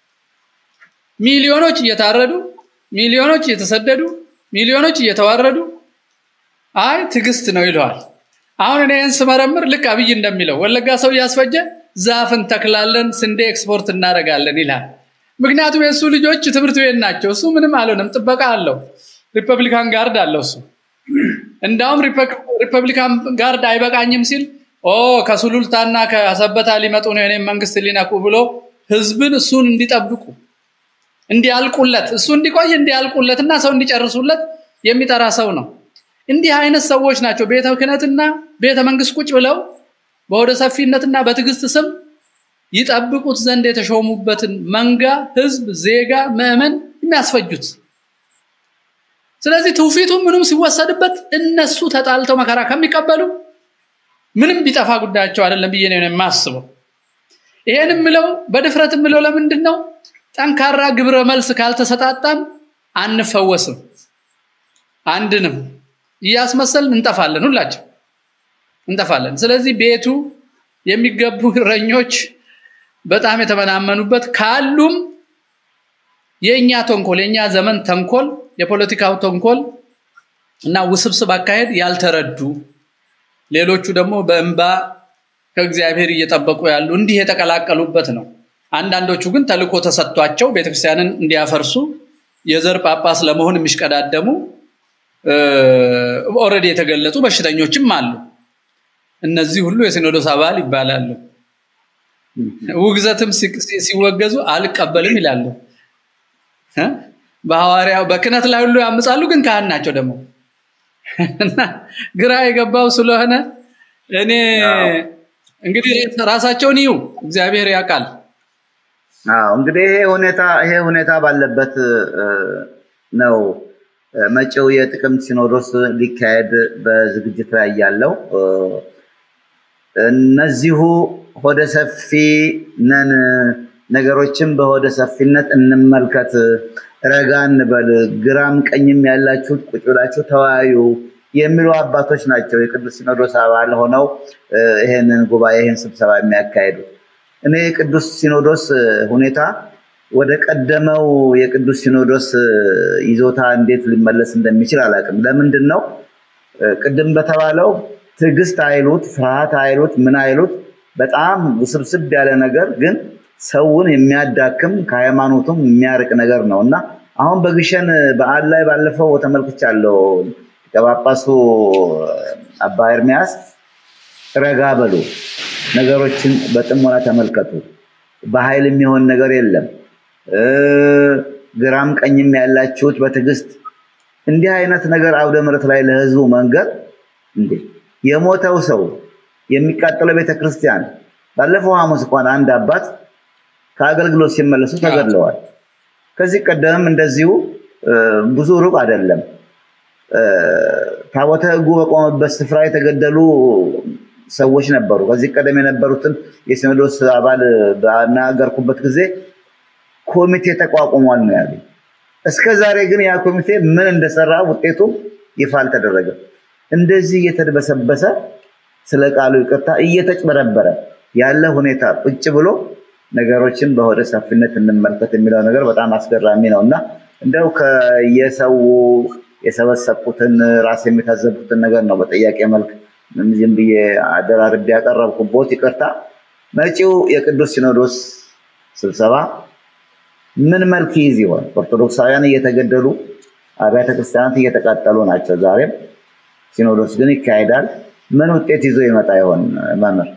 ሚሊዮኖች እየታረዱ፣ ሚሊዮኖች እየተሰደዱ፣ ሚሊዮኖች እየተዋረዱ አይ ትዕግስት ነው ይለዋል። አሁን እኔ ይህን ስመረምር ልክ አብይ እንደሚለው ወለጋ ሰው እያስፈጀ ዛፍ እንተክላለን፣ ስንዴ ኤክስፖርት እናደርጋለን ይላል። ምክንያቱም የእሱ ልጆች ትምህርት ቤት ናቸው። እሱ ምንም አልሆነም፣ ጥበቃ አለው፣ ሪፐብሊካን ጋርድ አለው እሱ እንዳውም ሪፐብሊካን ጋርድ አይበቃኝም ሲል ኦ ከሱሉልታና ከሰበታ ሊመጡ ነው የኔም መንግስት ሊነኩ ብሎ ህዝብን እሱን እንዲጠብቁ እንዲያልቁለት እሱ እንዲቆይ እንዲያልቁለትና ሰው እንዲጨርሱለት የሚጠራ ሰው ነው። እንዲህ አይነት ሰዎች ናቸው ቤተ ክህነትና ቤተ መንግስት ቁጭ ብለው በወደ ሰፊነትና በትዕግስት ስም ይጠብቁት ዘንድ የተሾሙበትን መንጋ፣ ህዝብ፣ ዜጋ፣ ምዕመን የሚያስፈጁት። ስለዚህ ትውፊቱ ምንም ሲወሰድበት እነሱ ተጣልተው መከራ ከሚቀበሉ ምንም ቢጠፋ ጉዳያቸው አይደለም ብዬ ነው የማስበው። ይሄን የምለው በድፍረት የምለው ለምንድን ነው? ጠንካራ ግብረ መልስ ካልተሰጣጣን አንፈወስም፣ አንድንም እያስመሰልን እንጠፋለን፣ ሁላችን እንጠፋለን። ስለዚህ ቤቱ የሚገቡ እረኞች በጣም የተመናመኑበት ካሉም የእኛ ተንኮል የእኛ ዘመን ተንኮል የፖለቲካው ተንኮል እና ውስብስብ አካሄድ ያልተረዱ ሌሎቹ ደግሞ በእንባ ከእግዚአብሔር እየጠበቁ ያሉ እንዲህ የተቀላቀሉበት ነው። አንዳንዶቹ ግን ተልኮ ተሰጥቷቸው ቤተክርስቲያንን እንዲያፈርሱ የዘር ጳጳስ ለመሆን የሚሽቀዳደሙ ኦልሬዲ የተገለጡ በሽተኞችም አሉ። እነዚህ ሁሉ የሲኖዶስ አባል ይባላሉ። ውግዘትም ሲወገዙ አልቀበልም ይላሉ። በሐዋርያው በክህነት ላይ ሁሉ ያምጻሉ፣ ግን ካህን ናቸው ደግሞ እና ግራ የገባው ስለሆነ እኔ እንግዲህ ራሳቸውን ይዩ፣ እግዚአብሔር ያውቃል። አዎ እንግዲህ ይሄ ሁኔታ ይሄ ሁኔታ ባለበት ነው መጪው የጥቅምት ሲኖዶስ ሊካሄድ በዝግጅት ላይ ያለው። እነዚሁ ሆደ ሰፊ ነን፣ ነገሮችን በሆደ ሰፊነት እንመልከት፣ ረጋ እንበል፣ ግራም ቀኝም ያላችሁት ቁጭ ብላችሁ ተወያዩ የሚሉ አባቶች ናቸው የቅዱስ ሲኖዶስ አባል ሆነው ይሄንን ጉባኤ ይህን ስብሰባ የሚያካሄዱት። እኔ የቅዱስ ሲኖዶስ ሁኔታ ወደ ቀደመው የቅዱስ ሲኖዶስ ይዞታ እንዴት ሊመለስ እንደሚችል አላውቅም። ለምንድን ነው ቅድም በተባለው ትዕግስት አይሉት ፍርሃት አይሉት ምን አይሉት በጣም ውስብስብ ያለ ነገር ግን ሰውን የሚያዳክም ከሃይማኖቱም የሚያርቅ ነገር ነው እና አሁን በግሸን በዓል ላይ ባለፈው ተመልክቻለሁ። ጳጳሱ አባ ኤርሚያስ ረጋ በሉ፣ ነገሮችን በጥሞና ተመልከቱ፣ በኃይል የሚሆን ነገር የለም፣ ግራም ቀኝም ያላችሁት በትዕግስት እንዲህ አይነት ነገር አውደ ምሕረት ላይ ለህዝቡ መንገር እንዴ! የሞተው ሰው የሚቃጠለው ቤተክርስቲያን ባለፈው ሐሙስ እንኳን አንድ አባት ከአገልግሎት ሲመለሱ ተገድለዋል። ከዚህ ቀደምም እንደዚሁ ብዙ ሩቅ አይደለም ታቦተ ሕጉ በቆመበት ስፍራ የተገደሉ ሰዎች ነበሩ። ከዚህ ቀደም የነበሩትን የሲኖዶስ አባል ባናገርኩበት ጊዜ ኮሚቴ ተቋቁሟል ነው ያሉ። እስከ ዛሬ ግን ያ ኮሚቴ ምን እንደሰራ ውጤቱ ይፋ አልተደረገም። እንደዚህ እየተድበሰበሰ ስለ ቃሉ ይቅርታ እየተጭበረበረ ያለ ሁኔታ ቁጭ ብሎ ነገሮችን በሆደ ሰፊነት እንመልከት የሚለው ነገር በጣም አስገራሚ ነው እና እንደው ከየሰው የሰበሰብኩትን ራስ የሚታዘቡትን ነገር ነው በጥያቄ መልክ ዝም ብዬ አደራርቤ ያቀረብኩቦት። ይቅርታ። መጪው የቅዱስ ሲኖዶስ ስብሰባ ምን መልክ ይይዝ ይሆን? ኦርቶዶክሳውያን እየተገደሉ አብያተ ክርስቲያናት እየተቃጠሉ ናቸው። ዛሬም ሲኖዶስ ግን ይካሄዳል። ምን ውጤት ይዞ ይመጣ ይሆን? መምህር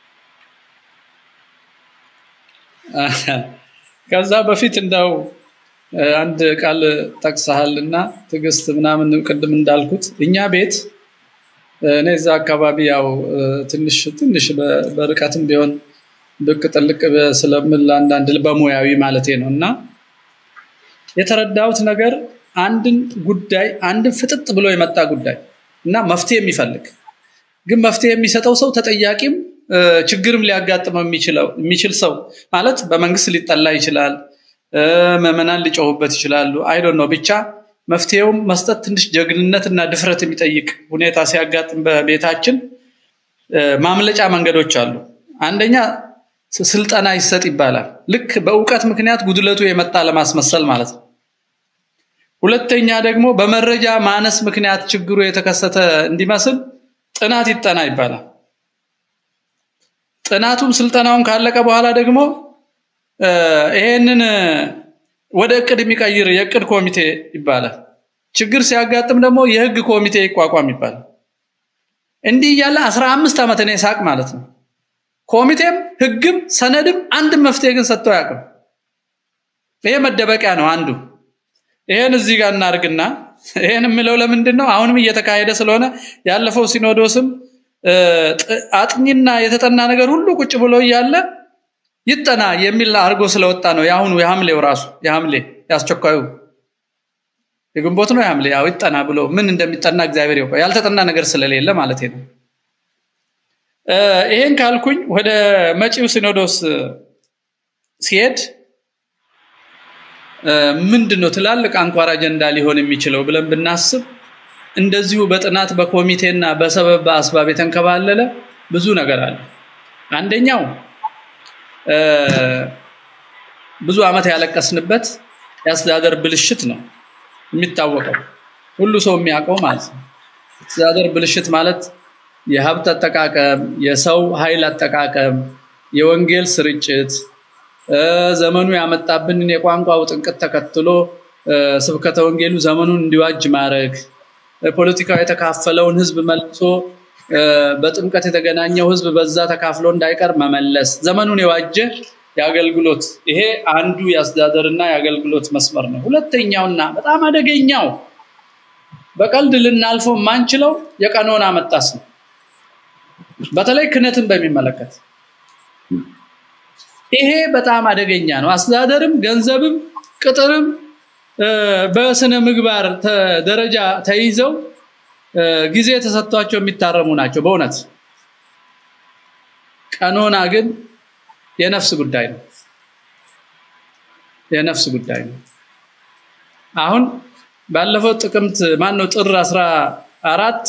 ከዛ በፊት እንደው አንድ ቃል ጠቅሰሃል እና ትዕግስት ምናምን ቅድም እንዳልኩት እኛ ቤት እኔ እዛ አካባቢ ያው ትንሽ ትንሽ በርቀትም ቢሆን ብቅ ጥልቅ ስለምል አንዳንድ በሙያዊ ማለቴ ነው እና የተረዳሁት ነገር አንድን ጉዳይ አንድን ፍጥጥ ብሎ የመጣ ጉዳይ እና መፍትሄ የሚፈልግ ግን መፍትሄ የሚሰጠው ሰው ተጠያቂም ችግርም ሊያጋጥመው የሚችል ሰው ማለት በመንግስት ሊጠላ ይችላል፣ ምዕመናን ሊጮሁበት ይችላሉ። አይዶን ነው ብቻ መፍትሄውም መስጠት ትንሽ ጀግንነት እና ድፍረት የሚጠይቅ ሁኔታ ሲያጋጥም በቤታችን ማምለጫ መንገዶች አሉ። አንደኛ ስልጠና ይሰጥ ይባላል። ልክ በእውቀት ምክንያት ጉድለቱ የመጣ ለማስመሰል ማለት ነው። ሁለተኛ ደግሞ በመረጃ ማነስ ምክንያት ችግሩ የተከሰተ እንዲመስል ጥናት ይጠና ይባላል። ጥናቱም ስልጠናውን ካለቀ በኋላ ደግሞ ይሄንን ወደ እቅድ የሚቀይር የእቅድ ኮሚቴ ይባላል። ችግር ሲያጋጥም ደግሞ የህግ ኮሚቴ ይቋቋም ይባላል። እንዲህ እያለ አስራ አምስት ዓመት እኔ ሳቅ ማለት ነው። ኮሚቴም ህግም ሰነድም አንድም መፍትሄ ግን ሰጥቶ አያውቅም። ይሄ መደበቂያ ነው አንዱ። ይሄን እዚህ ጋር እናርግና ይሄን የምለው ለምንድን ነው? አሁንም እየተካሄደ ስለሆነ ያለፈው ሲኖዶስም አጥኚና የተጠና ነገር ሁሉ ቁጭ ብሎ እያለ ይጠና የሚል አድርጎ ስለወጣ ነው። የአሁኑ የሐምሌው ራሱ የሐምሌ ያስቸኳዩ የግንቦት ነው የሐምሌ ያው ይጠና ብሎ ምን እንደሚጠና እግዚአብሔር ያውቃል። ያልተጠና ነገር ስለሌለ ማለት ነው። ይሄን ካልኩኝ ወደ መጪው ሲኖዶስ ሲሄድ ምንድን ነው ትላልቅ አንኳር አጀንዳ ሊሆን የሚችለው ብለን ብናስብ እንደዚሁ በጥናት በኮሚቴና በሰበብ በአስባብ የተንከባለለ ብዙ ነገር አለ። አንደኛው ብዙ ዓመት ያለቀስንበት የአስተዳደር ብልሽት ነው የሚታወቀው ሁሉ ሰው የሚያውቀው ማለት ነው። አስተዳደር ብልሽት ማለት የሀብት አጠቃቀም፣ የሰው ኃይል አጠቃቀም፣ የወንጌል ስርጭት፣ ዘመኑ ያመጣብንን የቋንቋ ውጥንቅጥ ተከትሎ ስብከተ ወንጌሉ ዘመኑን እንዲዋጅ ማድረግ፣ ፖለቲካው የተካፈለውን ህዝብ መልሶ በጥምቀት የተገናኘው ህዝብ በዛ ተካፍሎ እንዳይቀር መመለስ፣ ዘመኑን የዋጀ የአገልግሎት ይሄ አንዱ የአስተዳደርና የአገልግሎት መስመር ነው። ሁለተኛውና በጣም አደገኛው በቀልድ ልናልፈው የማንችለው የቀኖና መጣስ ነው። በተለይ ክህነትን በሚመለከት ይሄ በጣም አደገኛ ነው። አስተዳደርም ገንዘብም ቅጥርም በስነ ምግባር ደረጃ ተይዘው ጊዜ ተሰጥቷቸው የሚታረሙ ናቸው በእውነት ቀኖና ግን የነፍስ ጉዳይ ነው የነፍስ ጉዳይ ነው አሁን ባለፈው ጥቅምት ማን ነው ጥር 14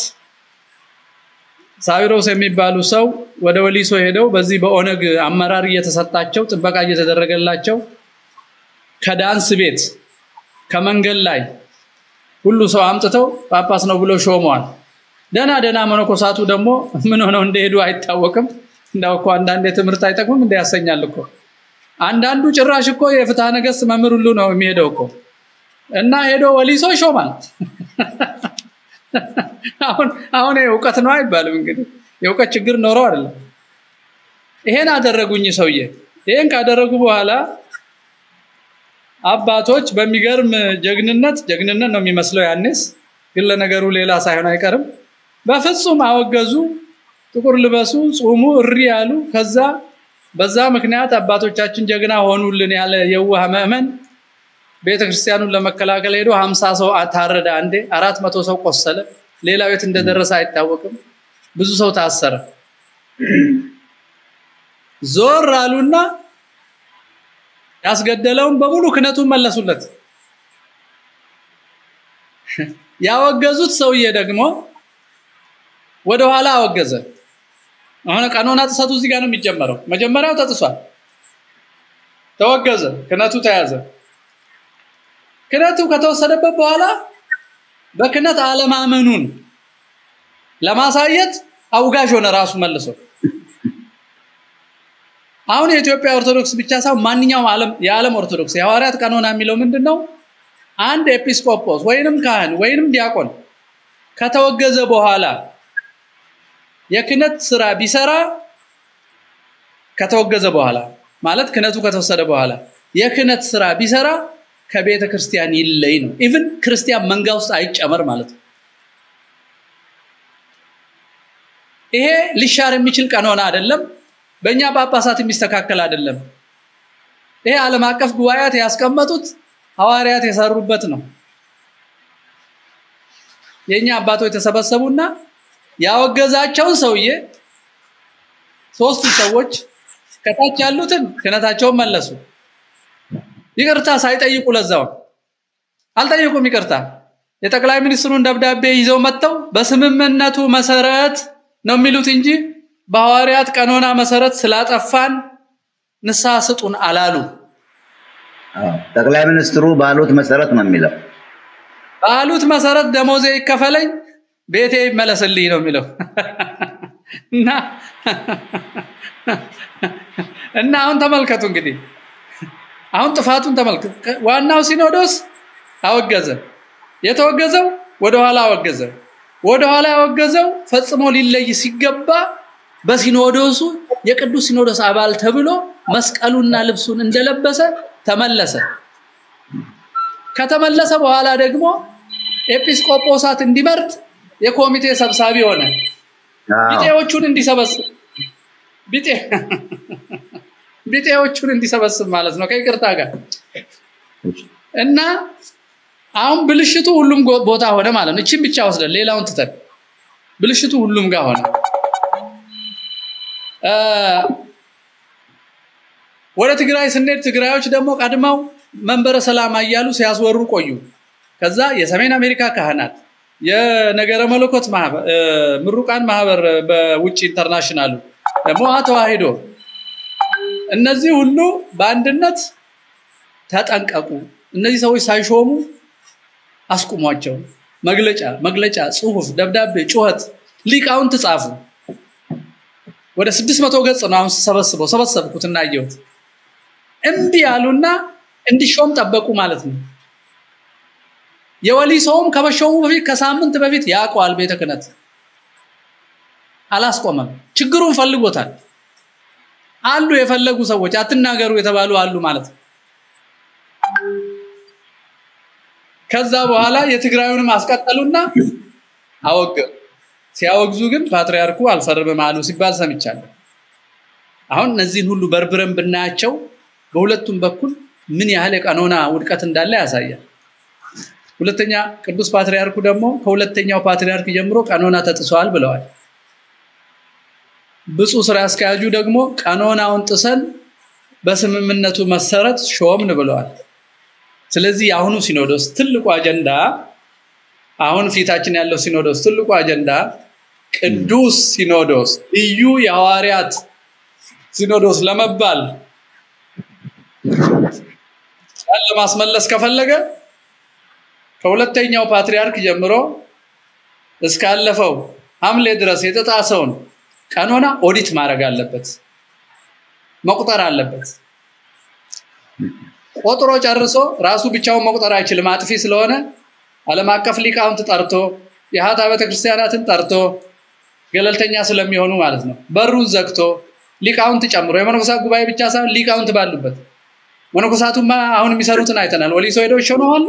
ሳዊሮስ የሚባሉ ሰው ወደ ወሊሶ ሄደው በዚህ በኦነግ አመራር እየተሰጣቸው ጥበቃ እየተደረገላቸው ከዳንስ ቤት ከመንገድ ላይ ሁሉ ሰው አምጥተው ጳጳስ ነው ብሎ ሾመዋል። ደና ደና መነኮሳቱ ደግሞ ምን ሆነው እንደሄዱ አይታወቅም። እንዳው እኮ አንዳንድ ትምህርት አይጠቅምም እንደ ያሰኛል እኮ አንዳንዱ ጭራሽ እኮ የፍትሐ ነገስት መምህር ሁሉ ነው የሚሄደው እኮ እና ሄዶ ወሊሶ ይሾማል። አሁን አሁን እውቀት ነው አይባልም እንግዲህ የእውቀት ችግር ኖረው አይደለም። ይሄን አደረጉኝ ሰውዬ። ይሄን ካደረጉ በኋላ አባቶች በሚገርም ጀግንነት ጀግንነት ነው የሚመስለው ያኔስ፣ ግን ለነገሩ ሌላ ሳይሆን አይቀርም። በፍጹም አወገዙ። ጥቁር ልበሱ፣ ጹሙ፣ እሪ ያሉ። ከዛ በዛ ምክንያት አባቶቻችን ጀግና ሆኑልን ያለ የዋህ ምዕመን ቤተክርስቲያኑን ለመከላከል ሄዶ ሀምሳ ሰው ታረደ። አንዴ አራት መቶ ሰው ቆሰለ። ሌላው የት እንደደረሰ አይታወቅም። ብዙ ሰው ታሰረ። ዞር አሉና ያስገደለውን በሙሉ ክነቱን መለሱለት። ያወገዙት ሰውዬ ደግሞ ወደኋላ አወገዘ። አሁን ቀኖና ጥሰቱ እዚህ ጋር ነው የሚጀመረው። መጀመሪያው ተጥሷል፣ ተወገዘ፣ ክነቱ ተያዘ። ክነቱ ከተወሰደበት በኋላ በክነት አለማመኑን ለማሳየት አውጋዥ ሆነ ራሱ መልሶ። አሁን የኢትዮጵያ ኦርቶዶክስ ብቻ ሳይሆን ማንኛውም ዓለም የዓለም ኦርቶዶክስ የሐዋርያት ቀኖና የሚለው ምንድን ነው? አንድ ኤጲስቆጶስ ወይንም ካህን ወይንም ዲያቆን ከተወገዘ በኋላ የክነት ስራ ቢሰራ ከተወገዘ በኋላ ማለት ክነቱ ከተወሰደ በኋላ የክነት ስራ ቢሰራ ከቤተ ክርስቲያን ይለይ ነው። ኢቭን ክርስቲያን መንጋ ውስጥ አይጨመር ማለት ነው። ይሄ ሊሻር የሚችል ቀኖና አይደለም። በእኛ ጳጳሳት የሚስተካከል አይደለም። ይሄ ዓለም አቀፍ ጉባኤያት ያስቀመጡት ሐዋርያት የሰሩበት ነው። የኛ አባቶች የተሰበሰቡና ያወገዛቸውን ሰውዬ ሶስቱ ሰዎች ከታች ያሉትን ክህነታቸውን መለሱ። ይቅርታ ሳይጠይቁ ለዛው አልጠየቁም። ይቅርታ የጠቅላይ ሚኒስትሩን ደብዳቤ ይዘው መጥተው በስምምነቱ መሰረት ነው የሚሉት እንጂ በሐዋርያት ቀኖና መሰረት ስላጠፋን ንስሐ ስጡን አላሉ። ጠቅላይ ሚኒስትሩ ባሉት መሰረት ነው የሚለው። ባሉት መሰረት ደሞዜ ይከፈለኝ፣ ቤቴ ይመለስልኝ ነው የሚለው እና እና አሁን ተመልከቱ እንግዲህ አሁን ጥፋቱን ተመልከቱ። ዋናው ሲኖዶስ አወገዘ። የተወገዘው ወደኋላ አወገዘ። ወደኋላ ያወገዘው ፈጽሞ ሊለይ ሲገባ በሲኖዶሱ የቅዱስ ሲኖዶስ አባል ተብሎ መስቀሉና ልብሱን እንደለበሰ ተመለሰ። ከተመለሰ በኋላ ደግሞ ኤጲስቆጶሳት እንዲመርጥ የኮሚቴ ሰብሳቢ ሆነ። ቢጤዎቹን እንዲሰበስብ ቢጤ ቢጤዎቹን እንዲሰበስብ ማለት ነው ከይቅርታ ጋር እና አሁን ብልሽቱ ሁሉም ቦታ ሆነ ማለት ነው። እቺን ብቻ ወስደን ሌላውን ትተን ብልሽቱ ሁሉም ጋር ሆነ። ወደ ትግራይ ስንሄድ ትግራዮች ደግሞ ቀድመው መንበረ ሰላማ እያሉ ሲያስወሩ ቆዩ። ከዛ የሰሜን አሜሪካ ካህናት፣ የነገረ መለኮት ምሩቃን ማህበር በውጭ ኢንተርናሽናሉ ደግሞ ተዋሂዶ እነዚህ ሁሉ በአንድነት ተጠንቀቁ፣ እነዚህ ሰዎች ሳይሾሙ አስቁሟቸው። መግለጫ መግለጫ፣ ጽሁፍ፣ ደብዳቤ፣ ጩኸት ሊቃውንት ጻፉ። ወደ ስድስት መቶ ገጽ ነው አሁን ሰበስበው ሰበሰብኩት እና አየሁት። እምቢ ያሉና እንዲሾም ጠበቁ ማለት ነው። የወሊ ሰውም ከመሾሙ በፊት ከሳምንት በፊት ያውቀዋል ቤተ ክህነት አላስቆመም። ችግሩን ፈልጎታል። አሉ የፈለጉ ሰዎች አትናገሩ የተባሉ አሉ ማለት ነው። ከዛ በኋላ የትግራዩንም አስቀጠሉና አወገዙ። ሲያወግዙ ግን ፓትርያርኩ አልፈርምም አሉ ሲባል ሰምቻለሁ። አሁን እነዚህን ሁሉ በርብረን ብናያቸው በሁለቱም በኩል ምን ያህል የቀኖና ውድቀት እንዳለ ያሳያል። ሁለተኛ ቅዱስ ፓትርያርኩ ደግሞ ከሁለተኛው ፓትርያርክ ጀምሮ ቀኖና ተጥሷል ብለዋል። ብፁዕ ስራ አስኪያጁ ደግሞ ቀኖናውን ጥሰን በስምምነቱ መሰረት ሾምን ብለዋል። ስለዚህ የአሁኑ ሲኖዶስ ትልቁ አጀንዳ አሁን ፊታችን ያለው ሲኖዶስ ትልቁ አጀንዳ ቅዱስ ሲኖዶስ ልዩ የሐዋርያት ሲኖዶስ ለመባል ለማስመለስ ከፈለገ ከሁለተኛው ፓትርያርክ ጀምሮ እስካለፈው ሐምሌ ድረስ የተጣሰውን ቀኖና ኦዲት ማድረግ አለበት፣ መቁጠር አለበት። ቆጥሮ ጨርሶ ራሱ ብቻውን መቁጠር አይችልም፣ አጥፊ ስለሆነ ዓለም አቀፍ ሊቃውንት ጠርቶ የሀታ ቤተክርስቲያናትን ጠርቶ ገለልተኛ ስለሚሆኑ ማለት ነው። በሩን ዘግቶ ሊቃውንት ጨምሮ የመነኮሳት ጉባኤ ብቻ ሳይሆን ሊቃውንት ባሉበት መነኮሳቱማ አሁን የሚሰሩትን አይተናል። ወሊሶ ሄደው ይሾማሉ፣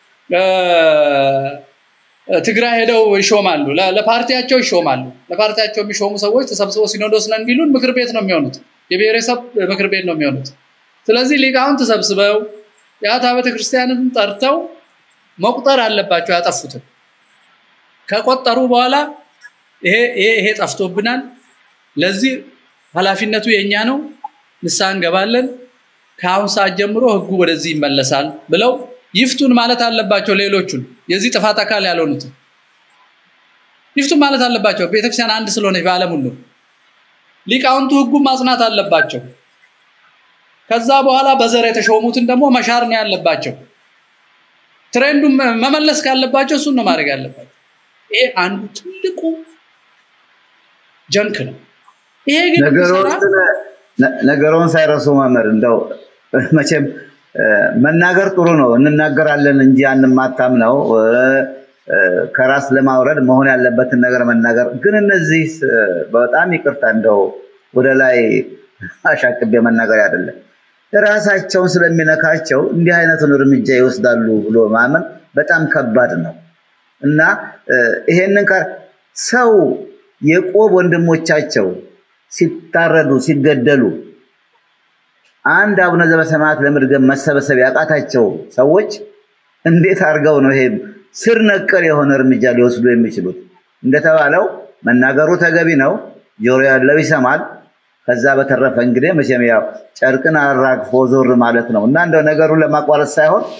ትግራይ ሄደው ይሾማሉ፣ ለፓርቲያቸው ይሾማሉ። ለፓርቲያቸው የሚሾሙ ሰዎች ተሰብስበው ሲኖዶስ ነን ቢሉን ምክር ቤት ነው የሚሆኑት፣ የብሔረሰብ ምክር ቤት ነው የሚሆኑት። ስለዚህ ሊቃውንት ተሰብስበው የአታ ቤተክርስቲያንን ጠርተው መቁጠር አለባቸው ያጠፉትን። ከቆጠሩ በኋላ ይሄ ይሄ ጠፍቶብናል፣ ለዚህ ኃላፊነቱ የኛ ነው፣ ንስሐ እንገባለን፣ ከአሁን ሰዓት ጀምሮ ህጉ ወደዚህ ይመለሳል ብለው ይፍቱን ማለት አለባቸው። ሌሎቹን የዚህ ጥፋት አካል ያልሆኑትን ይፍቱን ማለት አለባቸው። ቤተክርስቲያን አንድ ስለሆነች በዓለም ሁሉ ሊቃውንቱ ህጉን ማጽናት አለባቸው። ከዛ በኋላ በዘር የተሾሙትን ደግሞ መሻር ነው ያለባቸው። ትሬንዱን መመለስ ካለባቸው እሱን ነው ማድረግ ያለባቸው። ይሄ አንዱ ትልቁ ጀንክ ነው። ይሄ ግን ነገሩን ሳይረሱ መምህር እንደው መቼም መናገር ጥሩ ነው፣ እንናገራለን እንጂ አንማታም ነው። ከራስ ለማውረድ መሆን ያለበትን ነገር መናገር ግን እነዚህ በጣም ይቅርታ እንደው ወደ ላይ አሻቅቤ መናገር አይደለም ራሳቸውን ስለሚነካቸው እንዲህ አይነቱን እርምጃ ይወስዳሉ ብሎ ማመን በጣም ከባድ ነው እና ይሄንን ሰው የቆብ ወንድሞቻቸው ሲታረዱ ሲገደሉ አንድ አቡነ ዘበሰማያት ለመድገም መሰበሰብ ያቃታቸው ሰዎች እንዴት አድርገው ነው ይሄ ስር ነቀል የሆነ እርምጃ ሊወስዱ የሚችሉት? እንደተባለው መናገሩ ተገቢ ነው። ጆሮ ያለው ይሰማል። ከዛ በተረፈ እንግዲህ መቼም ያው ጨርቅን አራግፎ ዞር ማለት ነው እና እንደው ነገሩን ለማቋረጥ ሳይሆን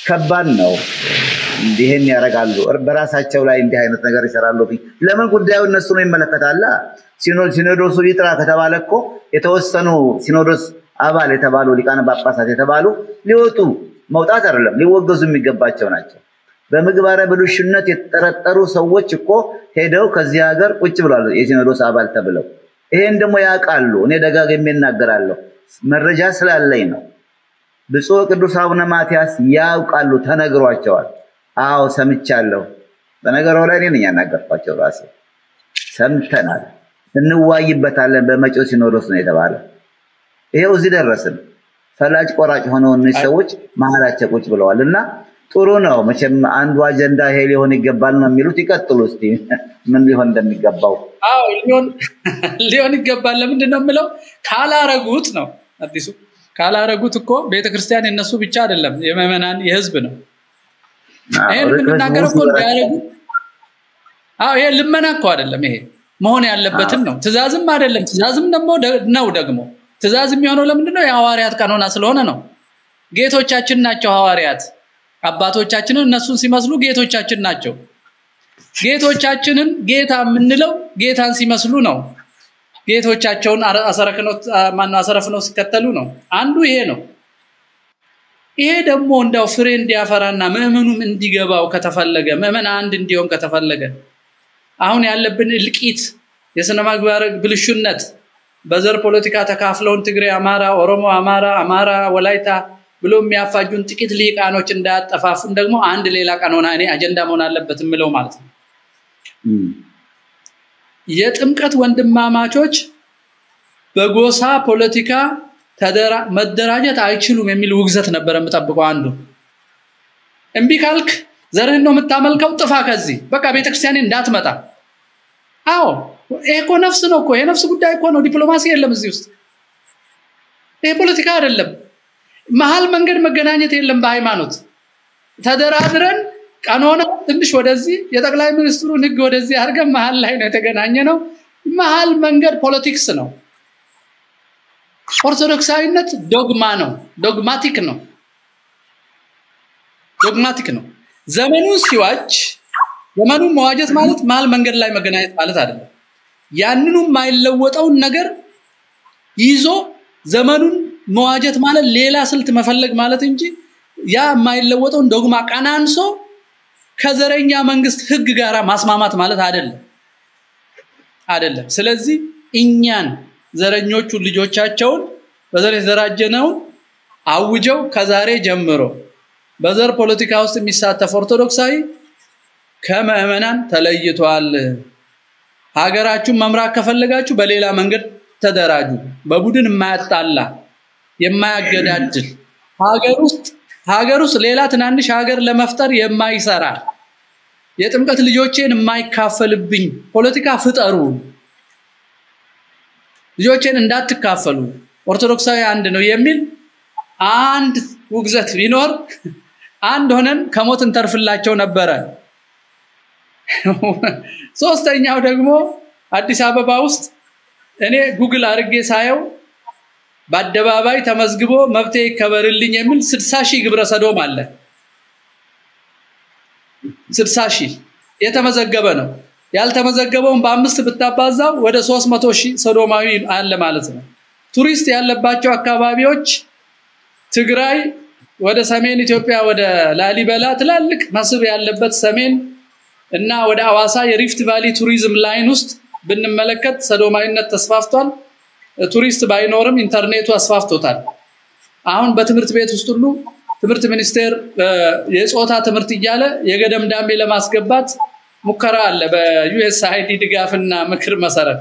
ከባድ ነው። እንዲህን ያደርጋሉ፣ በራሳቸው ላይ እንዲህ አይነት ነገር ይሰራሉ። ለምን ጉዳዩ እነሱ ነው ይመለከታላ። ሲኖዶሱ ይጥራ ከተባለ እኮ የተወሰኑ ሲኖዶስ አባል የተባሉ ሊቃነ ጳጳሳት የተባሉ ሊወጡ መውጣት አይደለም ሊወገዙ የሚገባቸው ናቸው። በምግባረ ብልሹነት የተጠረጠሩ ሰዎች እኮ ሄደው ከዚህ ሀገር ቁጭ ብሏል፣ የሲኖዶስ አባል ተብለው። ይሄን ደግሞ ያውቃሉ። እኔ ደጋግሜ እናገራለሁ፣ መረጃ ስላለኝ ነው። ብፁዕ ቅዱስ አቡነ ማትያስ ያውቃሉ፣ ተነግሯቸዋል። አዎ ሰምቻለሁ። በነገሩ ላይ እኔ ነኝ ያናገርኳቸው ራሴ። ሰምተናል፣ እንዋይበታለን በመጪው ሲኖዶስ ነው የተባለ። ይሄው እዚህ ደረስን። ፈላጭ ቆራጭ ሆነው እነዚህ ሰዎች መሀላቸው ቁጭ ብለዋል እና ጥሩ ነው መቼም አንዱ አጀንዳ ይሄ ሊሆን ይገባል ነው የሚሉት። ይቀጥሉ እስቲ ምን ሊሆን እንደሚገባው። አዎ ሊሆን ይገባል። ለምንድን ነው የምለው? ካላረጉት ነው አዲሱ ካላረጉት እኮ ቤተክርስቲያን የነሱ ብቻ አይደለም፣ የምዕመናን የህዝብ ነው። ይሄን የምንናገረው እኮ እንዳያረጉ። አዎ ይሄ ልመና እኮ አይደለም። ይሄ መሆን ያለበትም ነው። ትእዛዝም አይደለም። ትእዛዝም ደግሞ ነው ደግሞ ትእዛዝ የሚሆነው ለምንድን ነው? የሐዋርያት ቀኖና ስለሆነ ነው። ጌቶቻችን ናቸው ሐዋርያት። አባቶቻችንን እነሱን ሲመስሉ ጌቶቻችን ናቸው። ጌቶቻችንን ጌታ የምንለው ጌታን ሲመስሉ ነው። ጌቶቻቸውን ማነው አሰረፍነው ሲከተሉ ነው። አንዱ ይሄ ነው። ይሄ ደግሞ እንዳው ፍሬ እንዲያፈራና ምዕመኑም እንዲገባው ከተፈለገ ምዕመን አንድ እንዲሆን ከተፈለገ አሁን ያለብን እልቂት፣ የስነ ምግባር ብልሹነት በዘር ፖለቲካ ተካፍለውን ትግሬ፣ አማራ፣ ኦሮሞ፣ አማራ፣ አማራ፣ ወላይታ ብሎ የሚያፋጁን ጥቂት ሊቃኖች እንዳያጠፋፉን ደግሞ አንድ ሌላ ቀኖና እኔ አጀንዳ መሆን አለበት የምለው ማለት ነው። የጥምቀት ወንድማማቾች በጎሳ ፖለቲካ መደራጀት አይችሉም የሚል ውግዘት ነበር የምጠብቀው። አንዱ እምቢ ካልክ ዘርህን ነው የምታመልከው፣ ጥፋ ከዚህ በቃ ቤተክርስቲያኔ እንዳትመጣ። አዎ ይሄ እኮ ነፍስ ነው እኮ የነፍስ ጉዳይ እኮ ነው። ዲፕሎማሲ የለም እዚህ ውስጥ። ይሄ ፖለቲካ አይደለም። መሀል መንገድ መገናኘት የለም። በሃይማኖት ተደራድረን ቀኖና ትንሽ ወደዚህ የጠቅላይ ሚኒስትሩን ህግ ወደዚህ አድርገን መሀል ላይ ነው የተገናኘ ነው። መሀል መንገድ ፖለቲክስ ነው። ኦርቶዶክሳዊነት ዶግማ ነው፣ ዶግማቲክ ነው፣ ዶግማቲክ ነው። ዘመኑን ሲዋጅ ዘመኑን መዋጀት ማለት መሀል መንገድ ላይ መገናኘት ማለት አይደለም። ያንኑ የማይለወጠውን ነገር ይዞ ዘመኑን መዋጀት ማለት ሌላ ስልት መፈለግ ማለት እንጂ ያ የማይለወጠውን ዶግማ ቀናንሶ ከዘረኛ መንግስት ህግ ጋር ማስማማት ማለት አይደለም አይደለም። ስለዚህ እኛን ዘረኞቹ ልጆቻቸውን በዘር የተደራጀነውን አውጀው ከዛሬ ጀምሮ በዘር ፖለቲካ ውስጥ የሚሳተፍ ኦርቶዶክሳዊ ከምዕመናን ተለይቷል። ሀገራችሁን መምራት ከፈለጋችሁ በሌላ መንገድ ተደራጁ። በቡድን የማያጣላ የማያገዳድል ሀገር ውስጥ ሀገር ውስጥ ሌላ ትናንሽ ሀገር ለመፍጠር የማይሰራ የጥምቀት ልጆቼን የማይካፈልብኝ ፖለቲካ ፍጠሩ። ልጆቼን እንዳትካፈሉ፣ ኦርቶዶክሳዊ አንድ ነው የሚል አንድ ውግዘት ቢኖር አንድ ሆነን ከሞት እንተርፍላቸው ነበረ። ሶስተኛው ደግሞ አዲስ አበባ ውስጥ እኔ ጉግል አድርጌ ሳየው በአደባባይ ተመዝግቦ መብቴ ይከበርልኝ የሚል ስድሳ ሺህ ግብረ ሰዶም አለ። ስድሳ ሺህ የተመዘገበ ነው። ያልተመዘገበውን በአምስት ብታባዛው ወደ ሶስት መቶ ሺህ ሰዶማዊ አለ ማለት ነው። ቱሪስት ያለባቸው አካባቢዎች ትግራይ፣ ወደ ሰሜን ኢትዮጵያ ወደ ላሊበላ ትላልቅ መስህብ ያለበት ሰሜን እና ወደ አዋሳ የሪፍት ቫሊ ቱሪዝም ላይን ውስጥ ብንመለከት ሰዶማዊነት ተስፋፍቷል። ቱሪስት ባይኖርም ኢንተርኔቱ አስፋፍቶታል። አሁን በትምህርት ቤት ውስጥ ሁሉ ትምህርት ሚኒስቴር የጾታ ትምህርት እያለ የገደም ዳሜ ለማስገባት ሙከራ አለ በዩኤስ አይዲ ድጋፍና ምክር መሰረት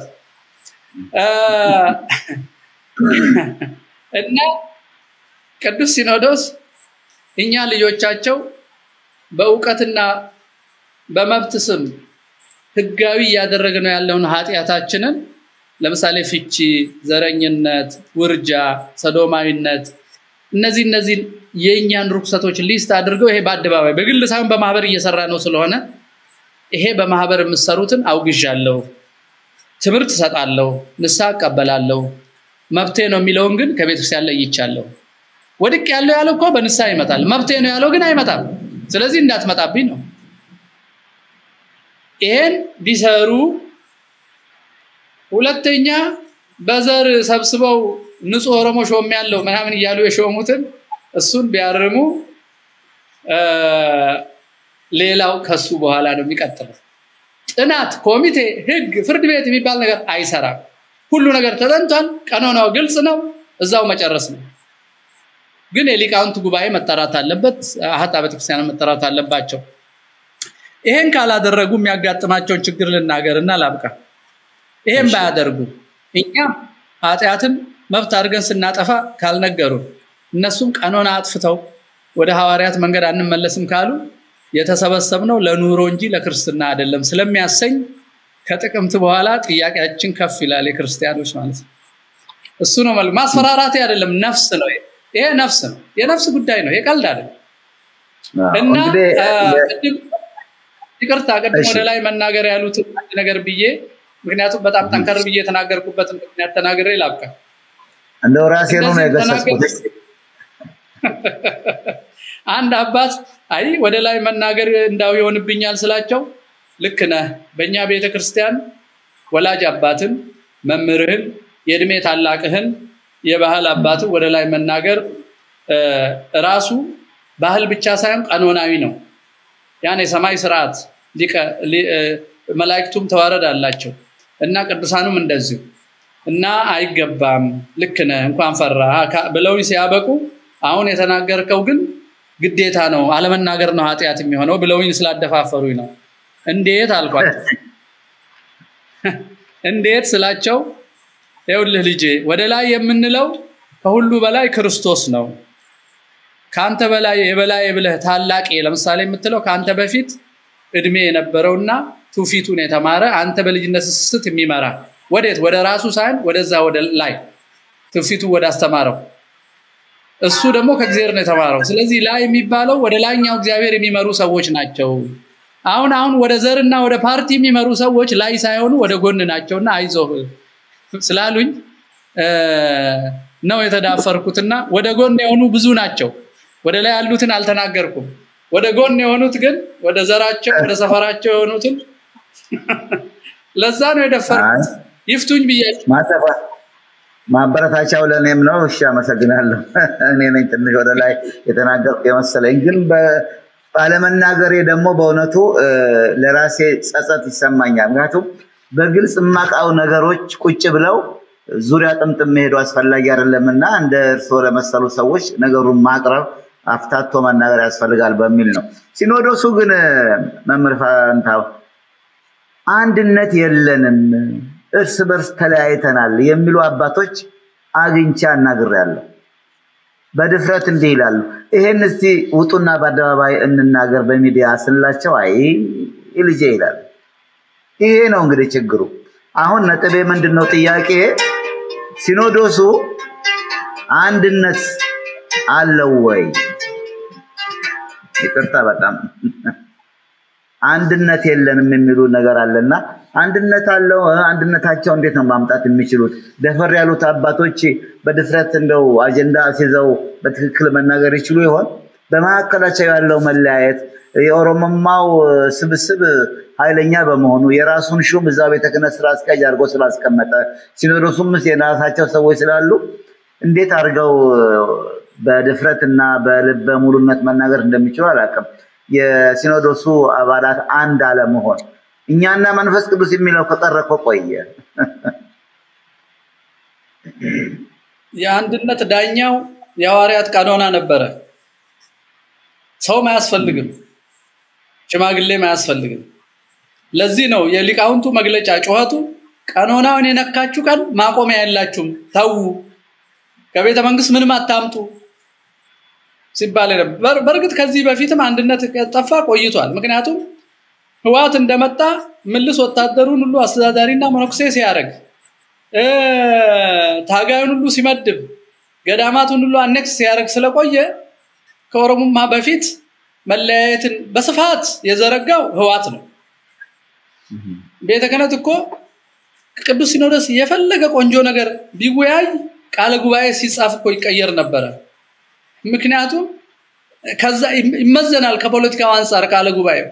እና ቅዱስ ሲኖዶስ እኛ ልጆቻቸው በእውቀትና በመብት ስም ህጋዊ እያደረግነው ያለውን ኃጢአታችንን ለምሳሌ ፍቺ፣ ዘረኝነት፣ ውርጃ፣ ሰዶማዊነት እነዚህ እነዚህ የእኛን ርኩሰቶች ሊስት አድርገው ይሄ በአደባባይ በግል ሳይሆን በማህበር እየሰራ ነው ስለሆነ ይሄ በማህበር የምሰሩትን አውግዣለሁ፣ ትምህርት እሰጣለሁ፣ ንስሐ እቀበላለሁ፣ መብቴ ነው የሚለውን ግን ከቤተክርስቲያን ለይቻለሁ። ወድቅ ያለው ያለው እኮ በንስሐ ይመጣል። መብቴ ነው ያለው ግን አይመጣም። ስለዚህ እንዳትመጣብኝ ነው። ይሄን ቢሰሩ ሁለተኛ በዘር ሰብስበው ንጹህ ኦሮሞ ሾም ያለው ምናምን እያሉ የሾሙትን እሱን ቢያርሙ ሌላው ከሱ በኋላ ነው የሚቀጥለው። ጥናት፣ ኮሚቴ፣ ህግ፣ ፍርድ ቤት የሚባል ነገር አይሰራም። ሁሉ ነገር ተጠንቷል። ቀኖናው ግልጽ ነው። እዛው መጨረስ ነው። ግን የሊቃውንት ጉባኤ መጠራት አለበት። አህታ ቤተክርስቲያን መጠራት አለባቸው። ይሄን ካላደረጉ የሚያጋጥማቸውን ችግር ልናገርና ላብቃ። ይሄን ባያደርጉ እኛ ኃጢአትን መብት አድርገን ስናጠፋ ካልነገሩ እነሱም ቀኖና አጥፍተው ወደ ሐዋርያት መንገድ አንመለስም ካሉ የተሰበሰብነው ለኑሮ እንጂ ለክርስትና አይደለም ስለሚያሰኝ ከጥቅምት በኋላ ጥያቄያችን ከፍ ይላል። የክርስቲያኖች ማለት ነው። እሱ ነው መልክ ማስፈራራቴ አይደለም፣ ነፍስ ነው። ይሄ ነፍስ ነው፣ የነፍስ ጉዳይ ነው፣ የቀልድ አይደለም። እና ይቅርታ ቅድም ወደ ላይ መናገር ያሉት ነገር ብዬ ምክንያቱም በጣም ጠንከር ብዬ የተናገርኩበትን ምክንያት ተናግሬ ላብቃ። እንደው ራሴ ነው የገሰጽኩት። አንድ አባት አይ ወደ ላይ መናገር እንዳው ይሆንብኛል ስላቸው ልክ ነህ። በእኛ ቤተ ክርስቲያን ወላጅ አባትን፣ መምህርህን፣ የእድሜ ታላቅህን፣ የባህል አባትን ወደ ላይ መናገር ራሱ ባህል ብቻ ሳይሆን ቀኖናዊ ነው። ያን የሰማይ ስርዓት መላእክቱም ተዋረድ አላቸው እና ቅዱሳኑም እንደዚሁ እና አይገባም፣ ልክ ነህ፣ እንኳን ፈራ ብለው ሲያበቁ አሁን የተናገርከው ግን ግዴታ ነው፣ አለመናገር ነው ኃጢአት የሚሆነው ብለውኝ ስላደፋፈሩኝ ነው። እንዴት አልኳቸው። እንዴት ስላቸው ይኸውልህ ልጄ ወደ ላይ የምንለው ከሁሉ በላይ ክርስቶስ ነው። ከአንተ በላይ የበላይ ብለህ ታላቅ ለምሳሌ የምትለው ከአንተ በፊት እድሜ የነበረውና ትውፊቱን የተማረ አንተ በልጅነት ስስት የሚመራ ወዴት ወደ ራሱ ሳይሆን ወደዛ ወደ ላይ ትውፊቱ ወደ አስተማረው እሱ ደግሞ ከእግዚአብሔር ነው የተማረው። ስለዚህ ላይ የሚባለው ወደ ላይኛው እግዚአብሔር የሚመሩ ሰዎች ናቸው። አሁን አሁን ወደ ዘርና ወደ ፓርቲ የሚመሩ ሰዎች ላይ ሳይሆኑ ወደ ጎን ናቸውና አይዞህ ስላሉኝ ነው የተዳፈርኩትና ወደ ጎን የሆኑ ብዙ ናቸው። ወደ ላይ ያሉትን አልተናገርኩም። ወደ ጎን የሆኑት ግን ወደ ዘራቸው ወደ ሰፈራቸው የሆኑትን ለዛ ነው የደፈርኩት። ይፍቱኝ ብያቸው ማበረታቻው ለእኔም ነው። እሺ አመሰግናለሁ። እኔ ነኝ ትንሽ ወደ ላይ የተናገርኩ የመሰለኝ፣ ግን ባለመናገሬ ደግሞ በእውነቱ ለራሴ ጸጸት ይሰማኛል። ምክንያቱም በግልጽ የማውቃው ነገሮች ቁጭ ብለው ዙሪያ ጥምጥም መሄዱ አስፈላጊ አይደለም እና እንደ እርስዎ ለመሰሉ ሰዎች ነገሩን ማቅረብ አፍታቶ መናገር ያስፈልጋል በሚል ነው። ሲኖዶሱ ግን መምህር ፋንታው አንድነት የለንም፣ እርስ በርስ ተለያይተናል የሚሉ አባቶች አግኝቼ አናግሬያለሁ። በድፍረት እንዲህ ይላሉ። ይሄን እስቲ ውጡና በአደባባይ እንናገር በሚዲያ ስንላቸው አይ ልጄ ይላሉ። ይሄ ነው እንግዲህ ችግሩ። አሁን ነጥቤ ምንድን ነው? ጥያቄ ሲኖዶሱ አንድነት አለው ወይ? ይቅርታ በጣም አንድነት የለንም የሚሉ ነገር አለና አንድነት አለው። አንድነታቸው እንዴት ነው ማምጣት የሚችሉት? ደፈር ያሉት አባቶች በድፍረት እንደው አጀንዳ አስይዘው በትክክል መናገር ይችሉ ይሆን? በመካከላቸው ያለው መለያየት የኦሮሞማው ስብስብ ኃይለኛ በመሆኑ የራሱን ሹም እዛ ቤተ ክህነት ስራ አስኪያጅ አድርጎ ስላስቀመጠ ሲኖዶሱም የራሳቸው ሰዎች ስላሉ እንዴት አድርገው በድፍረት እና በልበ ሙሉነት መናገር እንደሚችሉ አላውቅም። የሲኖዶሱ አባላት አንድ አለመሆን እኛና መንፈስ ቅዱስ የሚለው ከቀረ እኮ ቆየ። የአንድነት ዳኛው የሐዋርያት ቀኖና ነበረ። ሰውም አያስፈልግም፣ ሽማግሌም አያስፈልግም። ለዚህ ነው የሊቃውንቱ መግለጫ ጩኸቱ ቀኖናውን የነካችሁ ቀን ማቆሚያ የላችሁም፣ ተዉ፣ ከቤተ መንግስት ምንም አታምጡ ሲባል ነበር። በእርግጥ ከዚህ በፊትም አንድነት ጠፋ ቆይቷል። ምክንያቱም ህዋት እንደመጣ ምልስ ወታደሩን ሁሉ አስተዳዳሪና መነኩሴ ሲያደርግ ታጋዩን ሁሉ ሲመድብ ገዳማቱን ሁሉ አኔክስ ሲያደርግ ስለቆየ ከኦሮሞማ በፊት መለያየትን በስፋት የዘረጋው ህዋት ነው። ቤተ ክህነት እኮ ቅዱስ ሲኖዶስ የፈለገ ቆንጆ ነገር ቢወያይ ቃለ ጉባኤ ሲጻፍ እኮ ይቀየር ነበረ። ምክንያቱም ከዛ ይመዘናል ከፖለቲካው አንጻር ቃለ ጉባኤው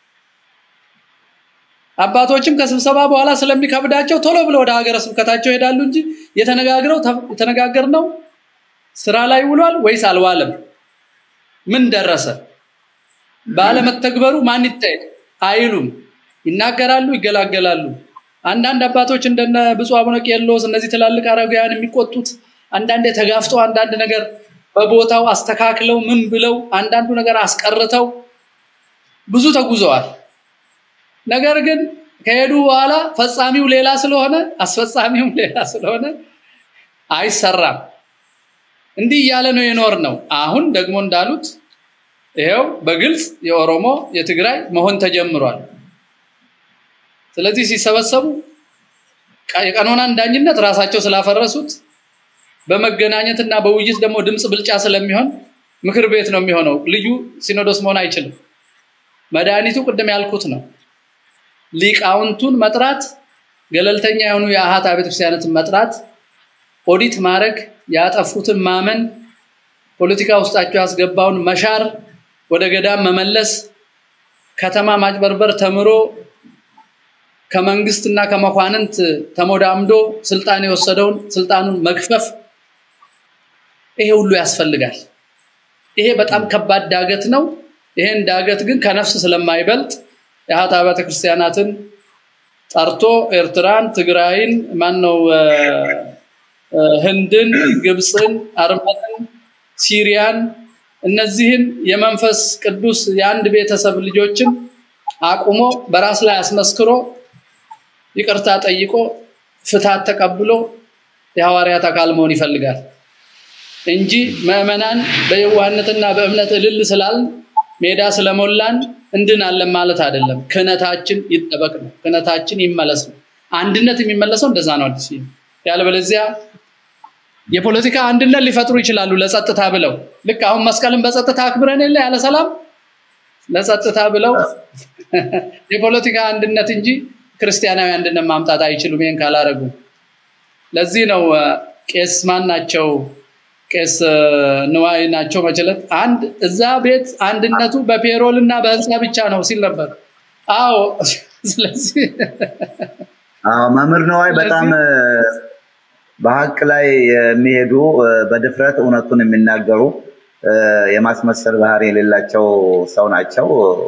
አባቶችም ከስብሰባ በኋላ ስለሚከብዳቸው ቶሎ ብለው ወደ ሀገረ ስብከታቸው ይሄዳሉ እንጂ የተነጋግረው የተነጋገርነው ስራ ላይ ውሏል ወይስ አልዋለም? ምን ደረሰ? ባለመተግበሩ ማን ይታየል አይሉም። ይናገራሉ፣ ይገላገላሉ። አንዳንድ አባቶች እንደነ ብፁዕ አቡነ ቄርሎስ እነዚህ ትላልቅ አረጋውያን የሚቆጡት አንዳንዴ ተጋፍጠው አንዳንድ ነገር በቦታው አስተካክለው ምን ብለው አንዳንዱ ነገር አስቀርተው ብዙ ተጉዘዋል። ነገር ግን ከሄዱ በኋላ ፈጻሚው ሌላ ስለሆነ አስፈጻሚውም ሌላ ስለሆነ አይሰራም። እንዲህ እያለ ነው የኖር ነው። አሁን ደግሞ እንዳሉት ይሄው በግልጽ የኦሮሞ የትግራይ መሆን ተጀምሯል። ስለዚህ ሲሰበሰቡ የቀኖናን ዳኝነት ራሳቸው ስላፈረሱት በመገናኘትና በውይይት ደግሞ ድምፅ ብልጫ ስለሚሆን ምክር ቤት ነው የሚሆነው። ልዩ ሲኖዶስ መሆን አይችልም። መድኃኒቱ ቅድም ያልኩት ነው። ሊቃውንቱን መጥራት፣ ገለልተኛ የሆኑ የአሃት ቤተክርስቲያናትን መጥራት፣ ኦዲት ማድረግ፣ ያጠፉትን ማመን፣ ፖለቲካ ውስጣቸው ያስገባውን መሻር፣ ወደ ገዳም መመለስ፣ ከተማ ማጭበርበር ተምሮ ከመንግስትና ከመኳንንት ተሞዳምዶ ስልጣን የወሰደውን ስልጣኑን መግፈፍ፣ ይሄ ሁሉ ያስፈልጋል። ይሄ በጣም ከባድ ዳገት ነው። ይሄን ዳገት ግን ከነፍስ ስለማይበልጥ የአሃት አብያተ ክርስቲያናትን ጠርቶ ኤርትራን፣ ትግራይን፣ ማነው ህንድን፣ ግብፅን፣ አርመንን፣ ሲሪያን እነዚህን የመንፈስ ቅዱስ የአንድ ቤተሰብ ልጆችን አቁሞ በራስ ላይ አስመስክሮ ይቅርታ ጠይቆ ፍትሃት ተቀብሎ የሐዋርያት አካል መሆን ይፈልጋል እንጂ ምዕመናን በየዋህነትና በእምነት እልል ስላልን ሜዳ ስለሞላን እንድናለን ማለት አይደለም። ክህነታችን ይጠበቅ ነው። ክህነታችን ይመለስ ነው። አንድነት የሚመለሰው እንደዛ ነው። አዲስ ያለበለዚያ የፖለቲካ አንድነት ሊፈጥሩ ይችላሉ ለጸጥታ ብለው ልክ አሁን መስቀልን በጸጥታ አክብረን የለ ያለ ሰላም ለጸጥታ ብለው የፖለቲካ አንድነት እንጂ ክርስቲያናዊ አንድነት ማምጣት አይችሉም። ይህን ካላረጉ ለዚህ ነው ቄስ ማን ናቸው? ቄስ ንዋይ ናቸው መችለት አንድ እዛ ቤት አንድነቱ በፔሮል እና በህንፃ ብቻ ነው ሲል ነበር። አዎ ስለዚህ መምህር ነዋይ በጣም በሀቅ ላይ የሚሄዱ በድፍረት እውነቱን የሚናገሩ የማስመሰል ባህሪ የሌላቸው ሰው ናቸው።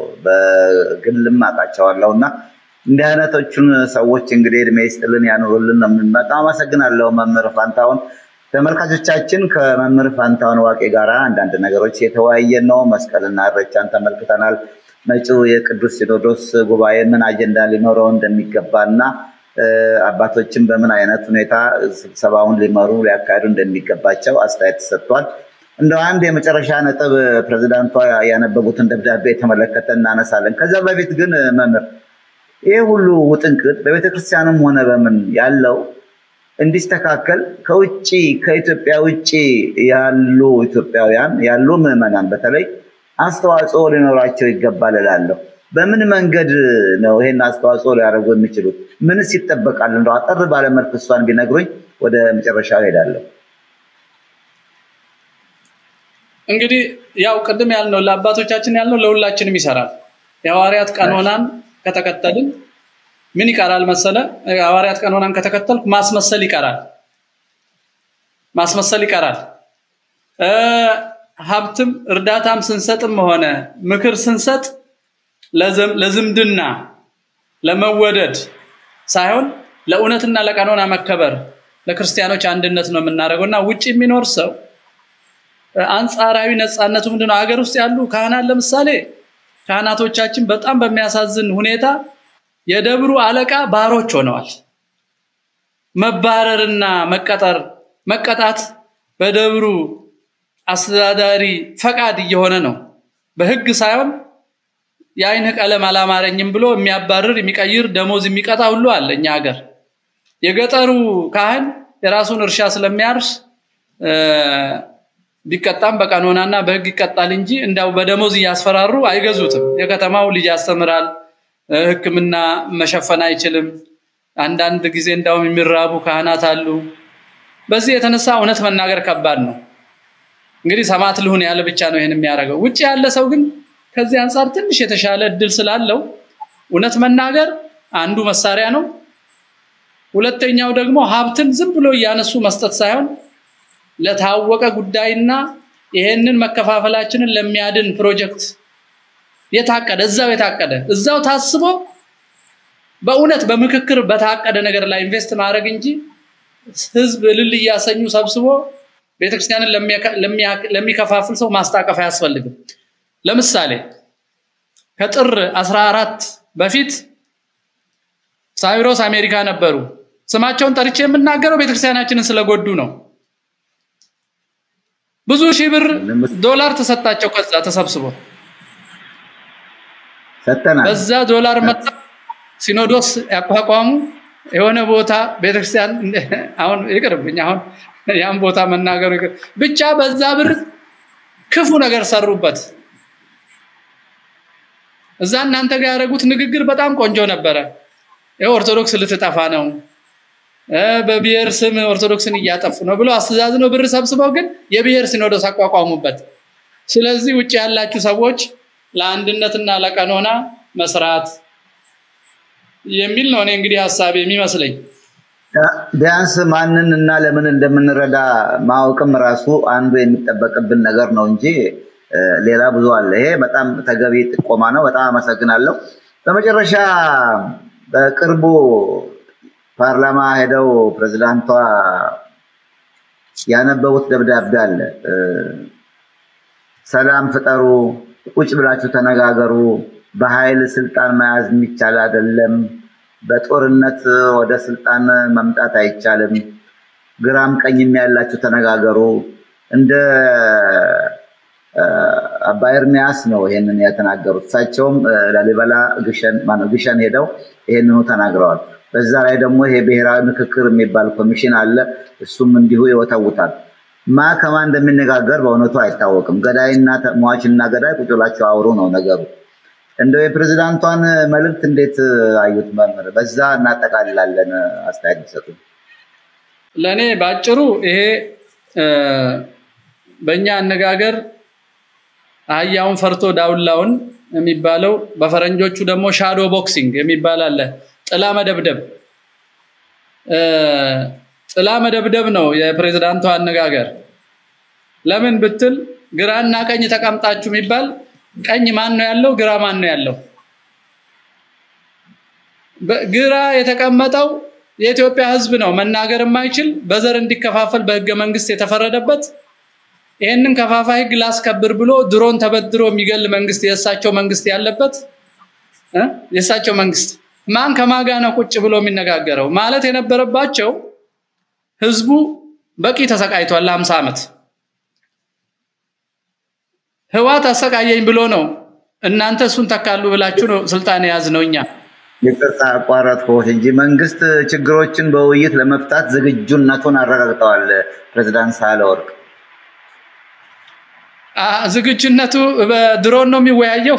በግልም አውቃቸዋለሁ እና እንዲህ አይነቶቹን ሰዎች እንግዲህ እድሜ ይስጥልን ያኑሩልን ነው። በጣም አመሰግናለሁ መምህር ፋንታሁን። ተመልካቾቻችን ከመምህር ፋንታሁን ዋቄ ጋር አንዳንድ ነገሮች የተወያየን ነው። መስቀልና እሬቻን ተመልክተናል። መጪው የቅዱስ ሲኖዶስ ጉባኤ ምን አጀንዳ ሊኖረው እንደሚገባ እና አባቶችን በምን አይነት ሁኔታ ስብሰባውን ሊመሩ ሊያካሂዱ እንደሚገባቸው አስተያየት ተሰጥቷል። እንደ አንድ የመጨረሻ ነጥብ ፕሬዚዳንቷ ያነበቡትን ደብዳቤ የተመለከተ እናነሳለን። ከዛ በፊት ግን መምህር ይህ ሁሉ ውጥንቅጥ በቤተክርስቲያንም ሆነ በምን ያለው እንዲስተካከል ከውጭ ከኢትዮጵያ ውጭ ያሉ ኢትዮጵያውያን ያሉ ምዕመናን በተለይ አስተዋጽኦ ሊኖራቸው ይገባል እላለሁ። በምን መንገድ ነው ይሄን አስተዋጽኦ ሊያደርጉ የሚችሉት? ምንስ ይጠበቃል? እንደው አጠር ባለመልክ እሷን ቢነግሩኝ ወደ መጨረሻው ሄዳለሁ። እንግዲህ ያው ቅድም ያልነው ለአባቶቻችን ያልነው ለሁላችንም ይሰራል። የሐዋርያት ቀኖናን ከተከተልን ምን ይቀራል መሰለ? የሐዋርያት ቀኖናን ከተከተልኩ ማስመሰል ይቀራል። ማስመሰል ይቀራል። ሀብትም እርዳታም ስንሰጥም ሆነ ምክር ስንሰጥ ለዝምድና ለመወደድ ሳይሆን ለእውነትና ለቀኖና መከበር ለክርስቲያኖች አንድነት ነው የምናደርገው እና ውጭ የሚኖር ሰው አንጻራዊ ነፃነቱ ምንድነው? ሀገር ውስጥ ያሉ ካህናት ለምሳሌ ካህናቶቻችን በጣም በሚያሳዝን ሁኔታ የደብሩ አለቃ ባሮች ሆነዋል። መባረርና መቀጠር መቀጣት በደብሩ አስተዳዳሪ ፈቃድ እየሆነ ነው። በህግ ሳይሆን የአይን ቀለም አላማረኝም ብሎ የሚያባርር የሚቀይር ደሞዝ የሚቀጣ ሁሉ አለ እኛ ሀገር። የገጠሩ ካህን የራሱን እርሻ ስለሚያርስ ቢቀጣም በቀኖናና በህግ ይቀጣል እንጂ እንዳው በደሞዝ እያስፈራሩ አይገዙትም። የከተማው ልጅ ያስተምራል፣ ሕክምና መሸፈን አይችልም። አንዳንድ ጊዜ እንዳውም የሚራቡ ካህናት አሉ። በዚህ የተነሳ እውነት መናገር ከባድ ነው። እንግዲህ ሰማዕት ልሁን ያለ ብቻ ነው ይሄን የሚያደርገው። ውጭ ያለ ሰው ግን ከዚህ አንጻር ትንሽ የተሻለ እድል ስላለው እውነት መናገር አንዱ መሳሪያ ነው። ሁለተኛው ደግሞ ሀብትን ዝም ብሎ እያነሱ መስጠት ሳይሆን ለታወቀ ጉዳይና ይሄንን መከፋፈላችንን ለሚያድን ፕሮጀክት የታቀደ እዛው የታቀደ እዛው ታስቦ በእውነት በምክክር በታቀደ ነገር ላይ ኢንቨስት ማድረግ እንጂ ህዝብ እልል እያሰኙ ሰብስቦ ቤተክርስቲያንን ለሚከፋፍል ሰው ማስታቀፍ አያስፈልግም። ለምሳሌ ከጥር 14 በፊት ሳይሮስ አሜሪካ ነበሩ። ስማቸውን ጠርቼ የምናገረው ቤተክርስቲያናችንን ስለጎዱ ነው። ብዙ ሺህ ብር ዶላር ተሰጣቸው። ከዛ ተሰብስቦ ሰጠናል። በዛ ዶላር መጣ ሲኖዶስ ያቋቋሙ የሆነ ቦታ ቤተክርስቲያን አሁን ይቅርብኝ፣ አሁን ያን ቦታ መናገሩ ይቅር። ብቻ በዛ ብር ክፉ ነገር ሰሩበት። እዛ እናንተ ጋር ያደረጉት ንግግር በጣም ቆንጆ ነበረ። ኦርቶዶክስ ልትጠፋ ነው፣ በብሔር ስም ኦርቶዶክስን እያጠፉ ነው ብሎ አስተዛዝነው ብር ሰብስበው ግን የብሔር ሲኖዶስ አቋቋሙበት። ስለዚህ ውጭ ያላችሁ ሰዎች ለአንድነትና ለቀኖና መስራት የሚል ነው እኔ እንግዲህ ሀሳብ የሚመስለኝ። ቢያንስ ማንን እና ለምን እንደምንረዳ ማወቅም ራሱ አንዱ የሚጠበቅብን ነገር ነው እንጂ ሌላ ብዙ አለ። ይሄ በጣም ተገቢ ጥቆማ ነው። በጣም አመሰግናለሁ። በመጨረሻ በቅርቡ ፓርላማ ሄደው ፕሬዝዳንቷ ያነበቡት ደብዳቤ አለ። ሰላም ፍጠሩ፣ ቁጭ ብላችሁ ተነጋገሩ፣ በኃይል ስልጣን መያዝ የሚቻል አይደለም፣ በጦርነት ወደ ስልጣን መምጣት አይቻልም፣ ግራም ቀኝም ያላችሁ ተነጋገሩ። እንደ አባ ኤርሚያስ ነው ይሄንን የተናገሩት። እሳቸውም ላሊበላ ግሸን ሄደው ይሄንኑ ተናግረዋል። በዛ ላይ ደግሞ ይሄ ብሔራዊ ምክክር የሚባል ኮሚሽን አለ። እሱም እንዲሁ ይወተውታል። ማ ከማ እንደሚነጋገር በእውነቱ አይታወቅም። ገዳይና ሟችና ገዳይ ቁጭ ብላችሁ አውሩ ነው ነገሩ። እንደው የፕሬዝዳንቷን መልእክት እንዴት አዩት መምህር? በዛ እናጠቃልላለን። አስተያየት ይሰጡ። ለእኔ በአጭሩ ይሄ በእኛ አነጋገር አህያውን ፈርቶ ዳውላውን የሚባለው በፈረንጆቹ ደግሞ ሻዶ ቦክሲንግ የሚባል አለ። ጥላ መደብደብ ጥላ መደብደብ ነው የፕሬዝዳንቱ አነጋገር። ለምን ብትል ግራና ቀኝ ተቀምጣችሁ የሚባል ቀኝ ማን ነው ያለው? ግራ ማን ነው ያለው? ግራ የተቀመጠው የኢትዮጵያ ሕዝብ ነው። መናገር የማይችል በዘር እንዲከፋፈል በህገ መንግስት የተፈረደበት ይህንን ከፋፋይ ህግ ላስከብር ብሎ ድሮን ተበድሮ የሚገል መንግስት የእሳቸው መንግስት ያለበት የእሳቸው መንግስት ማን ከማጋ ነው ቁጭ ብሎ የሚነጋገረው ማለት የነበረባቸው ህዝቡ በቂ ተሰቃይቷል ለሀምሳ ዓመት ህዋት አሰቃየኝ ብሎ ነው እናንተ እሱን ተካሉ ብላችሁ ነው ስልጣን የያዝ ነው እኛ ይቅርታ አቋረጥኩት እንጂ መንግስት ችግሮችን በውይይት ለመፍታት ዝግጁነቱን አረጋግጠዋል ፕሬዚዳንት ሳህለወርቅ ዝግጁነቱ በድሮን ነው የሚወያየው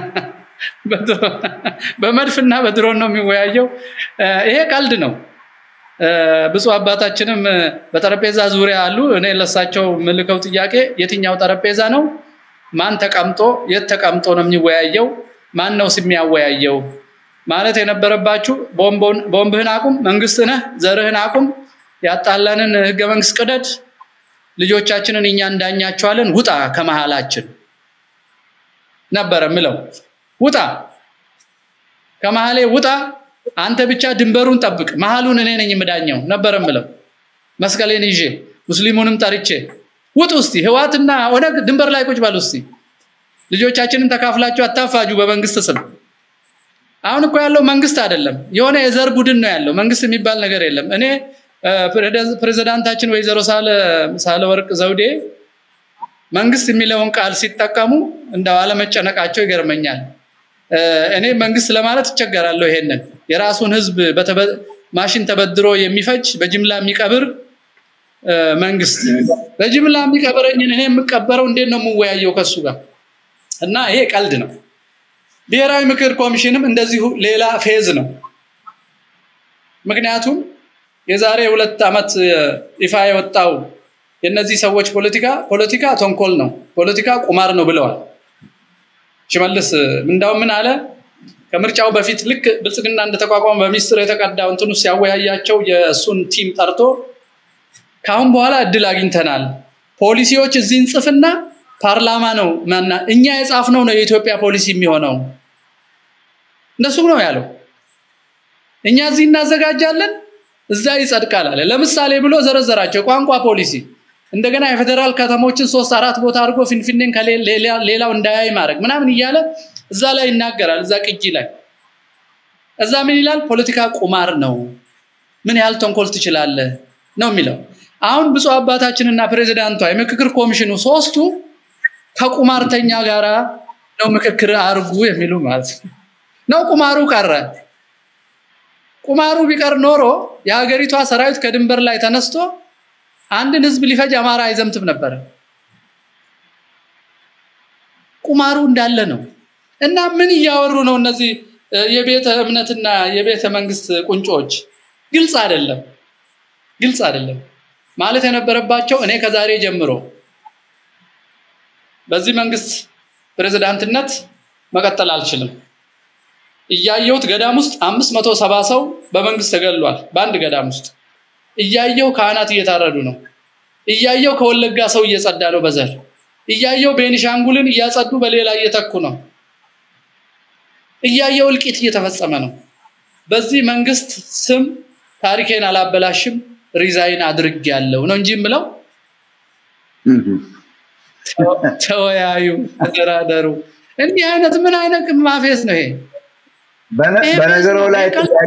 በመድፍና በድሮን ነው የሚወያየው ይሄ ቀልድ ነው ብፁ አባታችንም በጠረጴዛ ዙሪያ አሉ እኔ ለሳቸው ምልከው ጥያቄ የትኛው ጠረጴዛ ነው ማን ተቀምጦ የት ተቀምጦ ነው የሚወያየው ማን ነው የሚያወያየው ማለት የነበረባችሁ ቦምብህን አቁም መንግስት ነህ ዘርህን አቁም ያጣላንን ህገ መንግስት ቅደድ ልጆቻችንን እኛ እንዳኛቸዋለን ውጣ ከመሃላችን ነበረ ምለው ውጣ ከመሃሌ ውጣ አንተ ብቻ ድንበሩን ጠብቅ መሃሉን እኔ ነኝ የምዳኘው ነበረ ምለው መስቀሌን ይዤ ሙስሊሙንም ጠርቼ ውጡ እስቲ ህዋትና ኦነግ ድንበር ላይ ቁጭ በሉ እስቲ ልጆቻችንን ተካፍላችሁ አታፋጁ በመንግስት ስም አሁን እኮ ያለው መንግስት አይደለም የሆነ የዘር ቡድን ነው ያለው መንግስት የሚባል ነገር የለም እኔ ፕሬዚዳንታችን ወይዘሮ ሳለ ወርቅ ዘውዴ መንግስት የሚለውን ቃል ሲጠቀሙ እንደው አለመጨነቃቸው ይገርመኛል እኔ መንግስት ለማለት ይቸገራለሁ ይሄንን የራሱን ህዝብ ማሽን ተበድሮ የሚፈጅ በጅምላ የሚቀብር መንግስት በጅምላ የሚቀብረኝን እኔ የምቀበረው እንዴት ነው የምወያየው ከሱ ጋር እና ይሄ ቀልድ ነው ብሔራዊ ምክር ኮሚሽንም እንደዚሁ ሌላ ፌዝ ነው ምክንያቱም የዛሬ ሁለት ዓመት ይፋ የወጣው የእነዚህ ሰዎች ፖለቲካ ፖለቲካ ተንኮል ነው፣ ፖለቲካ ቁማር ነው ብለዋል። ሽመልስ እንዳውም ምን አለ? ከምርጫው በፊት ልክ ብልጽግና እንደተቋቋመ በሚስጥር የተቀዳው እንትኑ ሲያወያያቸው የእሱን ቲም ጠርቶ ከአሁን በኋላ እድል አግኝተናል፣ ፖሊሲዎች እዚህ እንጽፍና ፓርላማ ነው ማና እኛ የጻፍነው ነው የኢትዮጵያ ፖሊሲ የሚሆነው እነሱም ነው ያለው። እኛ እዚህ እናዘጋጃለን፣ እዛ ይጸድቃል አለ። ለምሳሌ ብሎ ዘረዘራቸው። ቋንቋ ፖሊሲ፣ እንደገና የፌዴራል ከተሞችን ሶስት አራት ቦታ አድርጎ ፊንፊኔን ከሌላው እንዳያይ ማድረግ ምናምን እያለ እዛ ላይ ይናገራል። እዛ ቅጂ ላይ እዛ ምን ይላል? ፖለቲካ ቁማር ነው፣ ምን ያህል ተንኮል ትችላለህ ነው የሚለው። አሁን ብፁዕ አባታችንና ፕሬዚዳንቷ የምክክር ኮሚሽኑ ሶስቱ ከቁማርተኛ ጋራ ነው ምክክር አርጉ የሚሉ ማለት ነው። ቁማሩ ቀረ። ቁማሩ ቢቀር ኖሮ የሀገሪቷ ሰራዊት ከድንበር ላይ ተነስቶ አንድን ህዝብ ሊፈጅ አማራ አይዘምትም ነበረ። ቁማሩ እንዳለ ነው። እና ምን እያወሩ ነው እነዚህ የቤተ እምነትና የቤተ መንግስት ቁንጮች? ግልጽ አይደለም፣ ግልጽ አይደለም ማለት የነበረባቸው እኔ ከዛሬ ጀምሮ በዚህ መንግስት ፕሬዝዳንትነት መቀጠል አልችልም። እያየሁት ገዳም ውስጥ አምስት መቶ ሰባ ሰው በመንግስት ተገሏል። በአንድ ገዳም ውስጥ እያየው ካህናት እየታረዱ ነው። እያየው ከወለጋ ሰው እየጸዳ ነው በዘር እያየው ቤኒሻንጉልን እያጸዱ በሌላ እየተኩ ነው። እያየው እልቂት እየተፈጸመ ነው። በዚህ መንግስት ስም ታሪኬን አላበላሽም ሪዛይን አድርግ ያለው ነው እንጂ የምለው ተወያዩ፣ ተደራደሩ። እንዲህ አይነት ምን አይነት ማፌስ ነው ይሄ? በነገሩ ላይ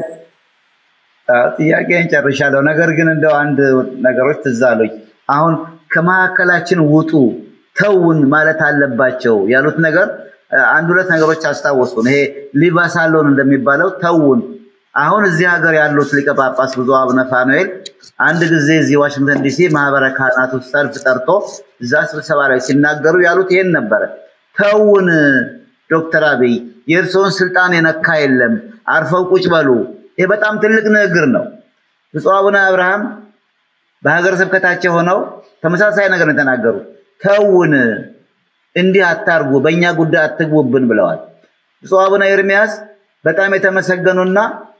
ጥያቄን ጨርሻለሁ። ነገር ግን እንደው አንድ ነገሮች ትዝ አሉኝ። አሁን ከመካከላችን ውጡ ተውን ማለት አለባቸው ያሉት ነገር አንድ ሁለት ነገሮች አስታወሱን። ይሄ ሊባሳሎን እንደሚባለው ተውን። አሁን እዚህ ሀገር ያሉት ሊቀ ጳጳስ ብፁዕ አቡነ ፋኑኤል አንድ ጊዜ እዚህ ዋሽንግተን ዲሲ ማህበረ ካህናቱ ሰልፍ ጠርቶ እዛ ስብሰባ ላይ ሲናገሩ ያሉት ይሄን ነበረ። ተውን ዶክተር አብይ የእርስዎን ስልጣን የነካ የለም፣ አርፈው ቁጭ በሉ። ይሄ በጣም ትልቅ ንግግር ነው። ብፁዕ አቡነ አብርሃም በሀገረ ስብከታቸው ሆነው ተመሳሳይ ነገር ነው የተናገሩት። ተውን፣ እንዲህ አታርጉ፣ በእኛ ጉዳይ አትግቡብን ብለዋል። ብፁዕ አቡነ ኤርሚያስ በጣም የተመሰገኑና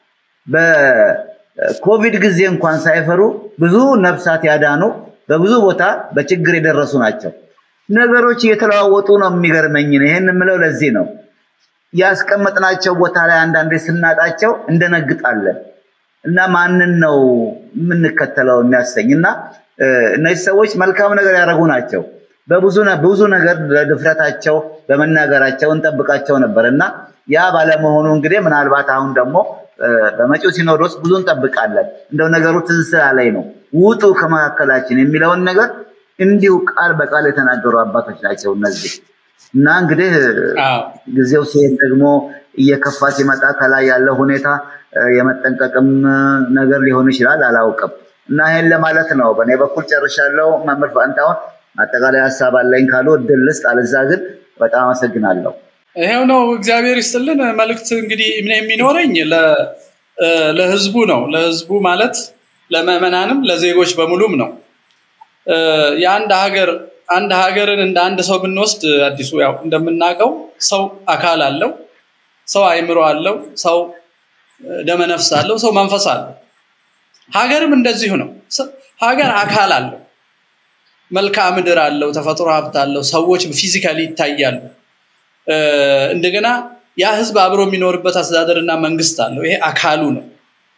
በኮቪድ ጊዜ እንኳን ሳይፈሩ ብዙ ነፍሳት ያዳኑ በብዙ ቦታ በችግር የደረሱ ናቸው። ነገሮች እየተለዋወጡ ነው። የሚገርመኝ ነው። ይህን የምለው ለዚህ ነው። ያስቀመጥናቸው ቦታ ላይ አንዳንዴ ስናጣቸው እንደነግጣለን እና ማንን ነው የምንከተለው የሚያሰኝ እና እነዚህ ሰዎች መልካም ነገር ያደረጉ ናቸው። በብዙ ብዙ ነገር ለድፍረታቸው በመናገራቸው እንጠብቃቸው ነበር እና ያ ባለመሆኑ እንግዲህ ምናልባት አሁን ደግሞ በመጪው ሲኖዶስ ብዙ እንጠብቃለን። እንደው ነገሩ ትዝ ስላለኝ ነው ውጡ ከመካከላችን የሚለውን ነገር እንዲሁ ቃል በቃል የተናገሩ አባቶች ናቸው እነዚህ እና እንግዲህ ጊዜው ሲሄድ ደግሞ እየከፋ ሲመጣ ከላይ ያለው ሁኔታ የመጠንቀቅም ነገር ሊሆን ይችላል፣ አላውቅም። እና ይሄን ለማለት ነው። በእኔ በኩል ጨርሻለሁ። መምህር ፋንታሁን አጠቃላይ ሀሳብ አለኝ ካሉ እድል ልስጥ፣ አለዛ ግን በጣም አመሰግናለሁ። ይሄው ነው። እግዚአብሔር ይስጥልን። መልእክት እንግዲህ የሚኖረኝ ለህዝቡ ነው። ለህዝቡ ማለት ለምዕመናንም ለዜጎች በሙሉም ነው። የአንድ ሀገር አንድ ሀገርን እንደ አንድ ሰው ብንወስድ አዲሱ ያው እንደምናውቀው ሰው አካል አለው፣ ሰው አይምሮ አለው፣ ሰው ደመነፍስ አለው፣ ሰው መንፈስ አለው። ሀገርም እንደዚሁ ነው። ሀገር አካል አለው፣ መልክዓ ምድር አለው፣ ተፈጥሮ ሀብት አለው፣ ሰዎች ፊዚካሊ ይታያሉ። እንደገና ያ ህዝብ አብሮ የሚኖርበት አስተዳደርና መንግስት አለው። ይሄ አካሉ ነው።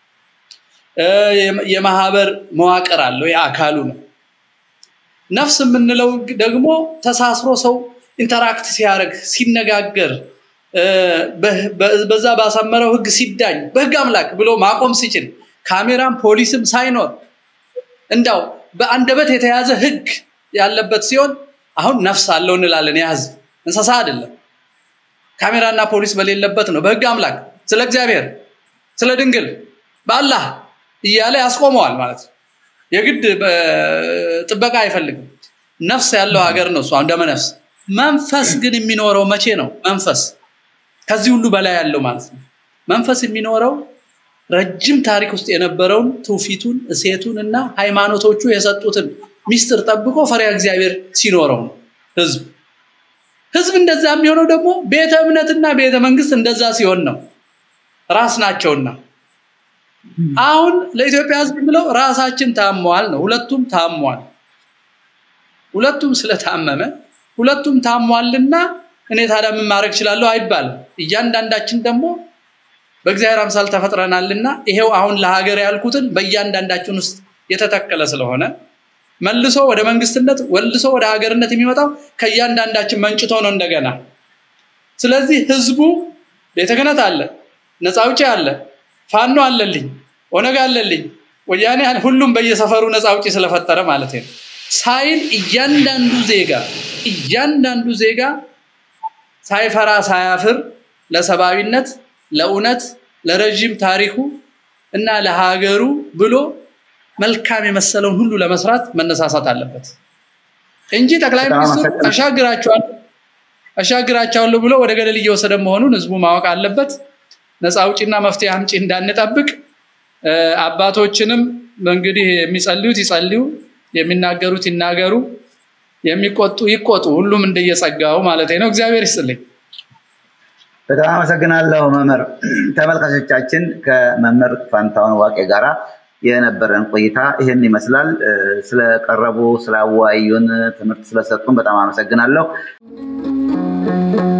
የማህበር መዋቅር አለው። ይሄ አካሉ ነው። ነፍስ የምንለው ደግሞ ተሳስሮ ሰው ኢንተራክት ሲያደርግ ሲነጋገር በዛ ባሰመረው ህግ ሲዳኝ በህግ አምላክ ብሎ ማቆም ሲችል ካሜራም ፖሊስም ሳይኖር እንዳው በአንደበት የተያዘ ህግ ያለበት ሲሆን አሁን ነፍስ አለው እንላለን። ያ ህዝብ እንስሳ አይደለም። ካሜራና ፖሊስ በሌለበት ነው በህግ አምላክ ስለ እግዚአብሔር ስለ ድንግል በአላህ እያለ ያስቆመዋል ማለት ነው። የግድ ጥበቃ አይፈልግም። ነፍስ ያለው ሀገር ነው እሱ ደመ ነፍስ። መንፈስ ግን የሚኖረው መቼ ነው? መንፈስ ከዚህ ሁሉ በላይ ያለው ማለት ነው። መንፈስ የሚኖረው ረጅም ታሪክ ውስጥ የነበረውን ትውፊቱን፣ እሴቱን እና ሃይማኖቶቹ የሰጡትን ሚስጥር ጠብቆ ፈሪያ እግዚአብሔር ሲኖረው ነው ህዝብ ህዝብ እንደዛ የሚሆነው ደግሞ ቤተ እምነትና ቤተ መንግስት እንደዛ ሲሆን ነው ራስ ናቸውና አሁን ለኢትዮጵያ ህዝብ ብለው ራሳችን ታሟል ነው ሁለቱም ታሟል ሁለቱም ስለታመመ ሁለቱም ታሟልና እኔ ታዲያ ምን ማድረግ እችላለሁ አይባልም እያንዳንዳችን ደግሞ በእግዚአብሔር አምሳል ተፈጥረናልና ይሄው አሁን ለሀገር ያልኩትን በእያንዳንዳችን ውስጥ የተተከለ ስለሆነ መልሶ ወደ መንግስትነት ወልሶ ወደ ሀገርነት የሚመጣው ከእያንዳንዳችን መንጭቶ ነው እንደገና ስለዚህ ህዝቡ ቤተ ክህነት አለ ነፃ አውጪ አለ ፋኖ አለልኝ ኦነግ አለልኝ ወያኔ ሁሉም በየሰፈሩ ነፃ አውጪ ስለፈጠረ ማለት ነው ሳይል እያንዳንዱ ዜጋ እያንዳንዱ ዜጋ ሳይፈራ ሳያፍር ለሰብአዊነት ለእውነት ለረዥም ታሪኩ እና ለሀገሩ ብሎ መልካም የመሰለውን ሁሉ ለመስራት መነሳሳት አለበት እንጂ ጠቅላይ ሚኒስትሩ አሻግራቸዋለሁ አሻግራቸዋለሁ ብሎ ወደ ገደል እየወሰደ መሆኑን ህዝቡ ማወቅ አለበት ነፃ አውጪና መፍትሄ አምጪ እንዳንጠብቅ አባቶችንም እንግዲህ የሚጸልዩት ይጸልዩ የሚናገሩት ይናገሩ የሚቆጡ ይቆጡ ሁሉም እንደየጸጋው ማለት ነው እግዚአብሔር ይስጥልኝ በጣም አመሰግናለሁ መምህር ተመልካቾቻችን ከመምህር ፋንታውን ዋቄ ጋራ የነበረን ቆይታ ይህን ይመስላል ስለቀረቡ ስላወያዩን ትምህርት ስለሰጡን በጣም አመሰግናለሁ